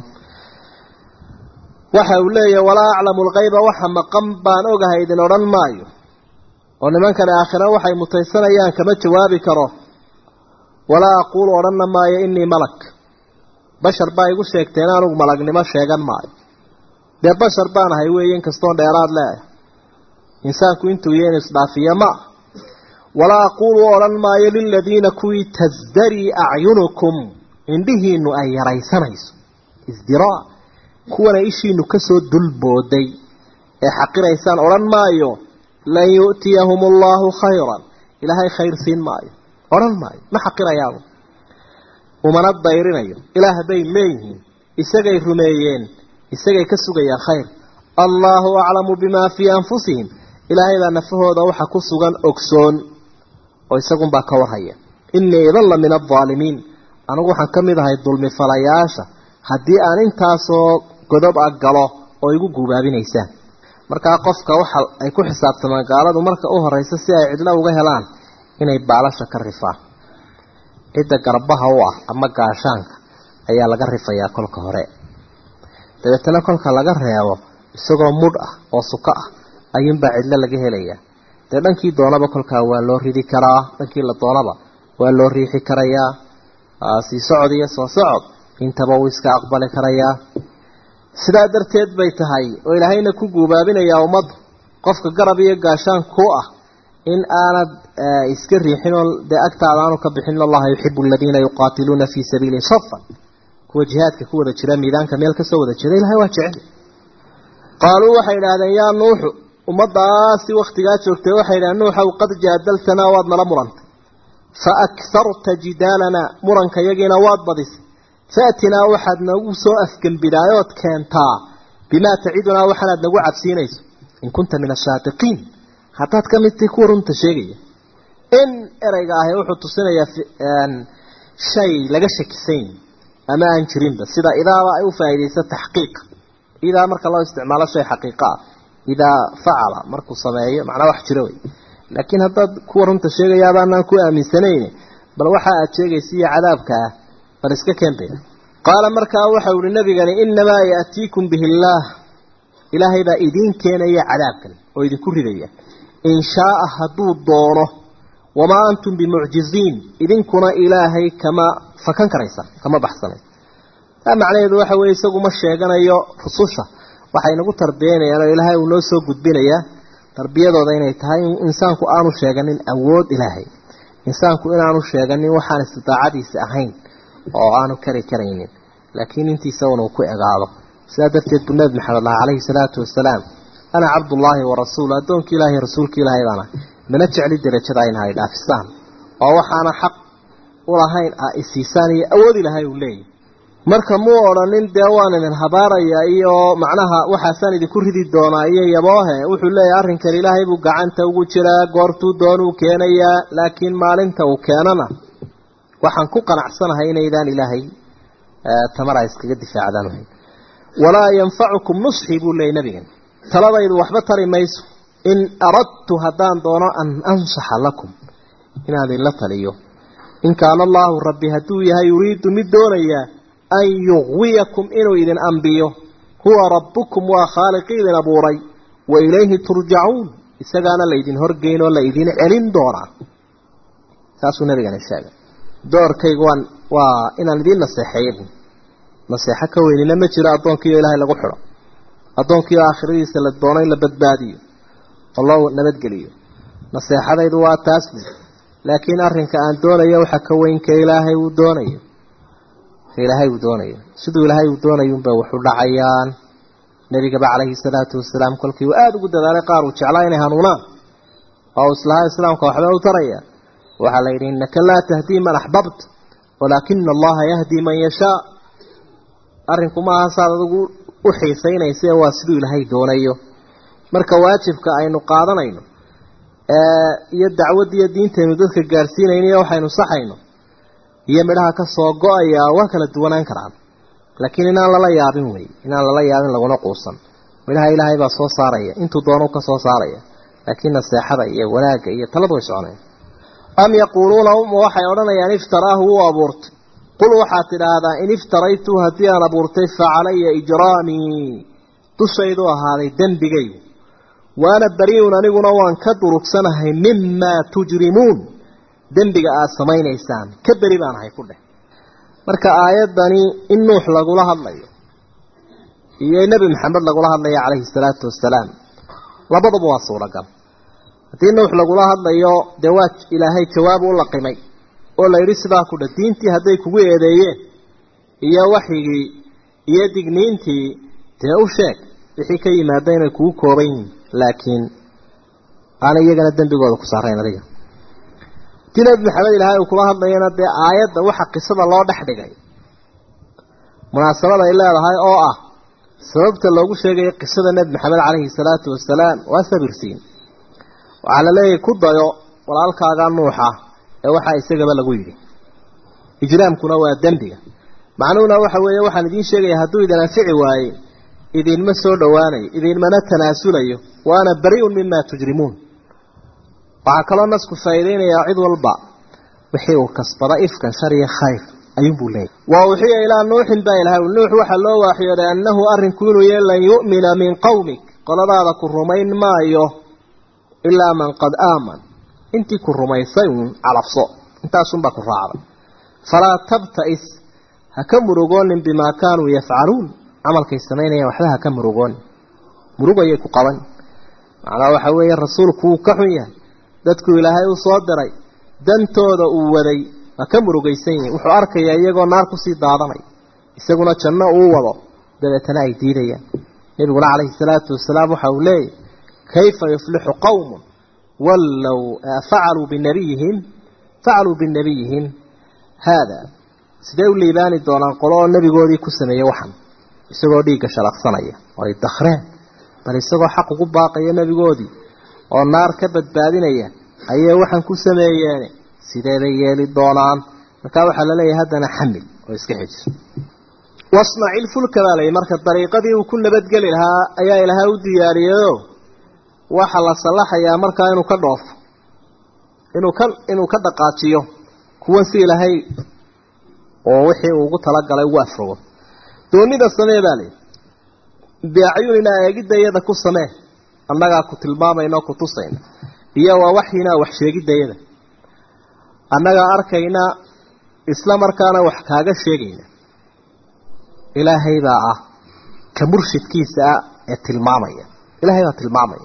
Speaker 1: waxa uu leeyahay walaa aclamu lkayba waxa maqan baan ogahay idin odhan maayo oo nimankani aakhira waxay mutaysanayaan kama jawaabi karo walaa aquulu odhanna maayo inii malak bashar baa igu sheegteen anugu malagnimo sheegan maayo dee bashar baan ahay weeye inkastoon dheeraad leeah insaanku intuu yeen isdhaafiya ma walaa aquulu odhan maayo liladiina kuwii tasdarii acyunukum indhihiinu ay yaraysanayso isdiraa kuwana ishiinu kasoo dulbooday ee xaqiraysaan odhan maayo lan yu'tiyahum allahu khayran ilaahay khayr siin maayo odhan maayo ma xaqirayaanu umana dayrinayo ilaah bay leeyihiin isagay rumeeyeen isagay ka sugayaan khayr allaahu aclamu bimaa fii anfusihim ilaahay baa nafahooda waxa ku sugan ogsoon oo isagunbaa ka warhaya innii idan la min aldaalimiin anigu waxaan ka mid ahay dulmi falayaasha haddii aan intaasoo godob ah galo oo igu guubaabinaysaan markaa qofka waxa ay ku xisaabtamaan gaaladu marka u horeysa si ay cidlo uga helaan inay baalasha ka rifaan cidda garbaha u ah ama gaashaanka ayaa laga rifayaa kolka hore dabeetana kolka laga reebo isagoo mudh ah oo suko ah ayuunbaa cidlo laga helayaa dee dhankii doonaba kolkaa waa loo ridi karaa dhankii la doonaba waa loo riixi karayaa sii socod iyo soo socod intaba uu iska aqbali karayaa sidaa darteed bay tahay oo ilaahayna ku guubaabinayaa ummaddu qofka garab iyo gaashaan ku ah in aanad iska riixin oo dee agtaada aanu ka bixin allaha yuxibu aladiina yuqaatiluuna fii sabiilihi safan kuwa jihaadka ku wada jira miidaanka meel kasoo wada jira ilahay waa jecel qaaluu waxay idhaahdeen yaa nuuxu ummadaasi waktigaa joogtay waxay idhahdeen nuuxow qad jaadaltanaa waad nala murantay fa akharta jidaalanaa muranka yagiina waad badisay faatinaa waxaad nagu soo afgembidhaayood keentaa bimaa tacidunaa waxaanaad nagu cabsiinayso in kunta min asaadiqiin haddaad ka mid tahay kuwa runta sheegaya in ereyga ahi wuxuu tusinayaa shay laga shakisan ama aan jirinba sida idaaba ay u faa'iidayso taxqiiq idaa marka loo isticmaalo shay xaqiiqa ah idaa facala markuu sameeyo macnaa wax jiro wey laakiin haddaad kuwa runta sheegayaabaanaan ku aaminsanayn bal waxa aad sheegaysa iyo cadaabka ah bal iska keentaya qaala markaa waxau ihi nabigani inamaa ya'tiikum bihi illaah ilaahay baa idiin keenaya cadaabkan oo idinku ridaya in shaaa hadduu doono wamaa antum bimucjiziin idinkuna ilaahay kama fakan karaysa kama baxsanaysa taa macnaheedu waxa weeye isagu ma sheeganayo rususha waxay nagu tarbiyanayaan oo ilaahay uu noo soo gudbinayaa tarbiyadooda inay tahay in insaanku aanu sheeganin awood ilaahay insaanku inaanu sheeganin waxaan istidaacadiisi ahayn oo aanu kari karaynin laakiin intiisa unuu ku egaado sidaa darteed buu nabi maxamed lah calayhi salaatu wasalaam ana cabdullaahi wa rasuulu addoonkii ilaahay rasuulka ilaahay baana mana jecli derajada in hay dhaafisaan oo waxaana xaq ulahayn a isiisaan iyo awood ilaahay uu leeyahy marka muu odhanin dee waan idin habaaraya iyo macnaha waxaasaan idinku ridi doonaa iyo yaboohe wuxuu leeyahay arrinkan ilaahay buu gacanta ugu jiraa goortuu doonuu keenayaa laakiin maalinta uu keenana waxaan ku qanacsanahay inaydaan ilaahay tamara iskaga difaacdaan ahayn walaa yanfacukum nusxii buu leeyay nabigan taladaydu waxba tari mayso in aradtu haddaan doono an ansaxa lakum inaan idinla taliyo in kaana allaahu rabbi hadduu yahay yuriidu mid doonayaa an yuqwiyakum inuu idin ambiyo huwa rabbukum waa khaaliqii idin abuuray wa ilayhi turjacuun isagaana laydin horgeyn oo laydin celin doonaa saasuu nabigana sheegay doorkayga waan waa inaan idiin naseexeeyo naseexo ka weynina ma jiro addoonkiioo ilaahay lagu xidho addoonkiioo aakhiradiisa la doono in la badbaadiyo oo loo nabadgeliyo naseexadaydu waa taas buy laakiin arrinka aan doonayo waxa ka weynka ilaahay uu doonayo ilaahay uu doonayo siduu ilaahay uu doonayo unbay waxu dhacayaan nebigaba calayhi salaatu wasalaam kolkii uu aada ugu dadaalay qaar uu jeclaa inay hanuunaan oo uu islahaa islaamka waxba u taraya waxaa la yidhi innaka laa tahdii man axbabta walaakina allaha yahdii man yashaa arrinku maaha saad adigu u xiisaynaysa waa siduu ilaahay doonayo marka waajibka aynu qaadanayno iyo dacwadda iyo diintaynu dadka gaadhsiinayno iyo waxaynu saxayno iyo midhaha ka soo go-aya waa kala duwanaan karaan laakiin inaan lala yaabin wey inaan lala yaabin laguna quusan midhaha ilaahay baa soo saaraya intuu doonu ka soo saaraya laakiin naseexada iyo wanaagga iyo taladu way soconaya am yaquuluuna uma waxay odhanayaan iftaraahu wuu abuurtay qul waxaad tidhaahdaa in iftaraytu haddii aan abuurtay fa calaya ijraamii dushaydu ahaaday dembigaygu waana bari-un aniguna waan ka durugsanahay mimaa tujrimuun dembiga aada samaynaysaan ka beri baan ahay ku dheh marka aayaddani in nuux lagula hadlayo iyo nebi maxamed lagula hadlayo calayhi salaatu wasalaam labaduba waa suuragal haddii nuux lagula hadlayo dee waa ilaahay jawaab u laqimay oo la yidhi sidaa ku dheh diintii hadday kugu eedeeyeen iyo waxyigii iyo digniintii dee u sheeg wixii ka yimaada inay kugu kooban yihiin laakiin aanay iyagana dembigooda ku saarayn adiga tii nebi maxamed ilaahay uu kula hadlayana dee aayadda waxa qisada loo dhex dhigay munaasabada ay leedahay oo ah sababta loogu sheegayo qisada nebi maxamed calayhi salaatu wasalaam waa sabirsiin waxaa la leeyahay ku dayo walaalkaaga nuuxa ee waxaa isagaba lagu yidhi ijraamkuna waa dembiga macnuhuna waxa weeye waxaan idiin sheegaya hadduu idin anfici waaye idinma soo dhowaanayo idinmana tanaasulayo wa ana bari-un mima tujrimuun waxaa kaloo nasku faa'iideynayaa cid walba wixii uu kasbada ifkan shar iyo khayr ayuunbuu leeyahy wa uxiya ilaa nuuxin baa ilahay nuux waxaa loo waaxyooday annahu arrinku inuu yahay lan yu'mina min qowmik qoladaada ku rumayn maayo ilaa man qad aaman intii ku rumaysay uun calabso intaasunbaa ku raacday falaa tabta'is ha ka murugoonin bimaa kaanuu yafcaluun camalkay samaynayaan waxba ha ka murugoonin murugayay ku qaban macnaa waxa weeye rasuulku wuu ka xun yahay dadku ilaahay u soo diray dantooda uu waday waa ka murugaysan yihin wuxuu arkayaa iyagoo naar kusii daadanay isaguna janno uu wado dabeetana ay diidayaan nebiguna calayhi salaatu wasalaam waxa uu leeyahy kayfa yuflixu qowmun wallow facaluu binabiyihim facaluu binabiyihim haada sidee u liibaani doonaan qolo oo nebigoodii ku sameeyey waxan isagoo dhiigga shalaqsanaya oo ay dakhreen bal isagoo xaq ugu baaqaya nebigoodii oo naar ka badbaadinaya ayay waxaan ku sameeyeen sidee bay yeeli doonaan markaa waxaa laleeyahay haddana xamil oo iska xejiso wasnaci lfulka baa layihi marka dariiqadii uu ku nabadgeli lahaa ayaa ilaahay u diyaariyeyo waxaa la sallaxayaa markaa inuu ka dhoofo inuu ka inuu ka dhaqaajiyo kuwan si ilaahay oo wixii uu ugu talagalay ugu afrogo doonida samee baa layihi biacyunina eegidda iyada ku samee annagaa ku tilmaamayna oo ku tusayna iyo waa waxyinaa wax sheegidayada annagaa arkayna isla markaana wax kaaga sheegayna ilaahay baa ah ka murshidkiisa ah ee tilmaamaya ilaahay baa tilmaamaya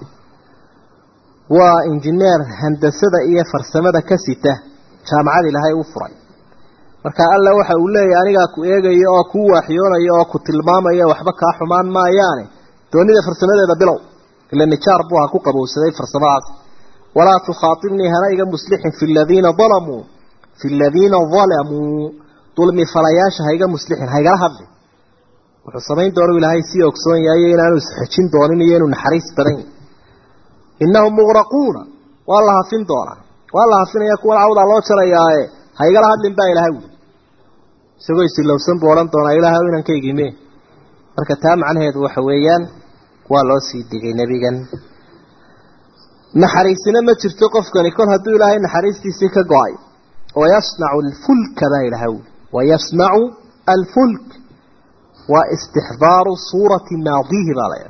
Speaker 1: waa injineer handasada iyo farsamada ka sita jaamacada ilaahay u furay marka alla waxa uu leeyahay anigaa ku eegaya oo kuu waaxyoonaya oo ku tilmaamaya waxba kaa xumaan maayaane doonida farsamadeeda bilow ila nijaar buu ha ku qabowsaday farsamadaas walaa tukhaatibnii hana iga muslixin fi ladiina dalamuu fi ladiina dalamuu dulmi falayaasha hayga muslixin haygala hadlin wuxuu samayn doonu ilaahay sii ogsoon yahay inaanu isxejin doonin iyo inuu naxariis badan yahy innahum muqraquuna waa la hafin doonaa waa la hafinaya kuwan cawdaa loo jarayaae haygala hadlin baa ilahay wuli isagoo isilowsan buu odhan doonaa ilaahay inankaygiime marka taa macnaheedu waxa weeyaan waa loo sii digay nebigan naxariisina ma jirto qofkani kol hadduu ilaahay naxariistiisii ka go-ay wayasnacu alfulka baa ilahay wuli wayasnacu alfulk waa istixdaaru suurati maadihi baa la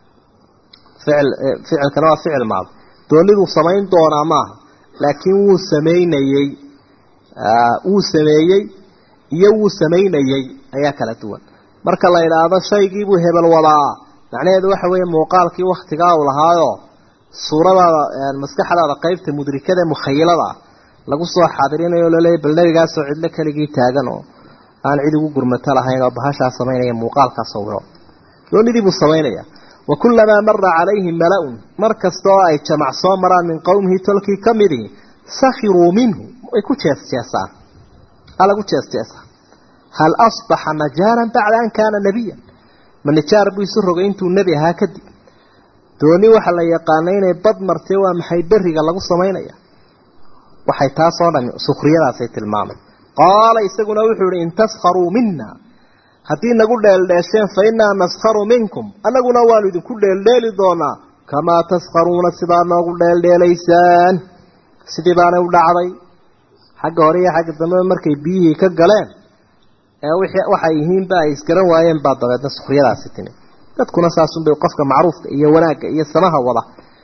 Speaker 1: ficil ficilkana waa ficil maadi dooniduu samayn doonaa maaha laakiin wuu samaynayey wuu sameeyey iyo wuu samaynayey ayaa kala duwan marka la idhaahdo shaygiibuu hebel wadaa macnaheedu waxa weeye muuqaalkii waktigaa uu lahaayo suuradaada maskaxdaada qeybta mudrikada mukhayilada lagu soo xaadirinayo laleeya bal nebigaasoo cidlo keligii taagan oo aan cid ugu gurmato lahayn oo bahashaa samaynaya muuqaalkaa sawiro doonidii buu samaynaya wa kullamaa mara calayhi mala-un mar kasta oo ay jamac soo maraan min qowmihi tolkii ka midii sakhiruu minhu way ku jeesjeesaan aa lagu jeesjeesaa hal asbaxa najaaran bacda an kaana nebiyan ma nijaar buu isu rogay intuu nebi ahaa kadib dooni waxaa la yaqaanay inay bad martee waa maxay beriga lagu samaynaya waxay taasoo dhami sukriyadaasay tilmaamay qaala isaguna wuxuu ihi in taskharuu mina haddii nagu dheeldheesheen fa innaa naskharu minkum annaguna waanu idinku dheeldheeli doonaa kamaa taskharuuna sidaa noogu dheeldheelaysaan sidii baanay u dhacday xagga hore iyo xagga dambeba markay biyihii ka galeen ee waxay yihiinba ay isgaran waayeen baa dabeedna sukriyadaasi timi dadkuna saasunbay qofka macruufka iyo wanaagga iyo samaha wada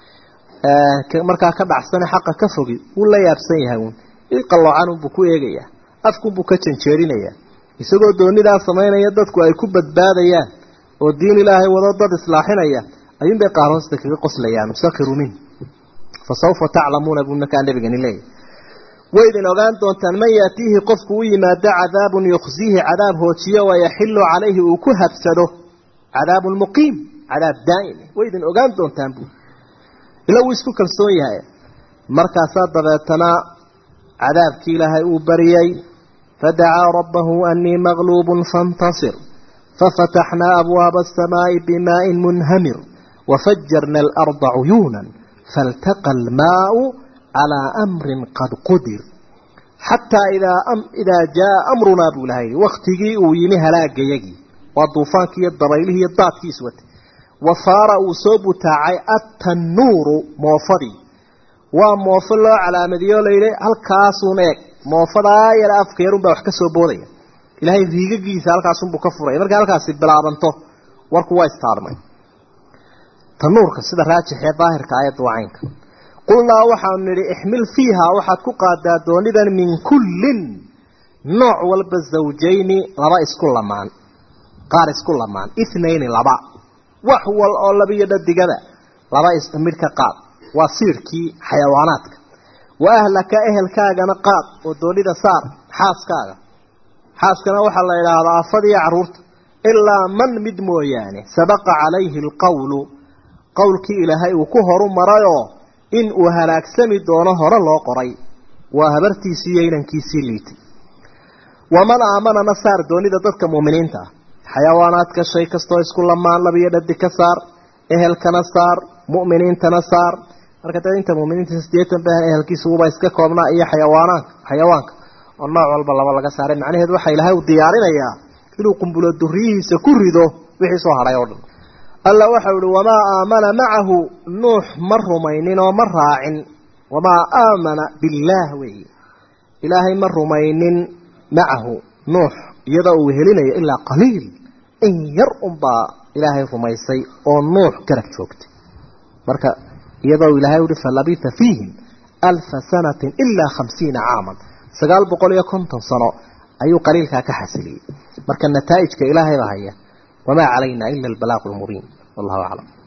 Speaker 1: markaa ka dhacsane xaqa ka fogi wuu la yaabsan yahay uun iqalloocanunbuu ku eegayaa afkunbuu ka janjeerinayaa isagoo doonidaa samaynaya dadku ay ku badbaadayaan oo diin ilaahay wado dad islaaxinaya ayuunbay qaar hoosta kaga qoslayaan musakhiru min fa sawfa taclamuuna buu markaa nabigani leeyahy waydin ogaan doontaan man yaatiihi qofku u yimaado cadaabun yukhsiihi cadaab hoojiyo wayaxilu calayhi uu ku habsado cadaabun muqiim cadaab daa'im waydin ogaan doontaan buu ila wuu isku kalsoon yahay markaasaa dabeetana cadaabkii ilaahay uu bariyey fadacaa rabbahu anii maqluubun faاntasir fafataxnaa abwaaba aلsamaaءi bimaaءi munhamir wafajarna alarda cuyuuna faltaqa almaau calىa amrin qad qudir xataa idaa jaa amrunaa buu lahay waktigii uu yimi halaagayagii waa duufaankii iyo dabaylihii iyo daadkii iswatay wafaara uu soo butaacay attanuuru moofadii waa moofo loo calaamadiyo layidhi halkaasuun eeg moofadaa yara afka yarun baa wax ka soo boodaya ilaahay riigagiisa halkaasunbuu ka furaya markay halkaasi bilaabanto warku waa istaarmay tanuurka sida raajixee daahirka aayadda waa caynka qulnaa waxaanu nidhi ixmil fiiha waxaad ku qaadaa doonidan min kullin nooc walba zawjayni laba isku lamaan qaar isku lamaan ithnayni laba wax wal oo labiyo dhadigaba laba ismidh ka qaad waa siirkii xayawaanaadka wa ahlaka ehelkaagana qaad oo doonida saar xaaskaaga xaaskana waxaa la idhaahdaa afadiyo carruurta ilaa man mid mooyaane sabaqa calayhi alqowlu qowlkii ilaahay uu ku horu marayoo in uu halaagsami doono hore loo qoray waa habartiisii iyo inankiisii liitay waman aamanana saar doonida dadka mu'miniinta ah xayawaanaadka shay kastoo isku lamaan labiyo dhadi ka saar ehelkana saar mu'miniintana saar marka dad inta mu'miniinta sideetan ba ehelkiisa uba iska koobnaa iyo xayawaanaanka xayawaanka oo nooc walba laba laga saaray macnaheedu waxa ilaahay u diyaarinayaa inuu qumbulo duriyihiisa ku rido wixii soo hadhay oo dhan alla waxau ihi wamaa aamana macahu nuux ma rumaynin oo ma raacin wamaa aamana billaah weeye ilaahay ma rumaynin macahu nuux iyadoo uu helinayo ilaa qaliil in yar unbaa ilaahay rumaysay oo nuux garab joogtay marka iyadoo ilaahay uhi falabitha fiihim alfa sanatin ilaa khamsiina caaman sagaal boqol iyo konton sano ayuu qaliilkaa ka xasiliyey marka nataa'ijka ilaahay baa haya wamaa calayna ila albalaaqu lmubiin wallahu aclam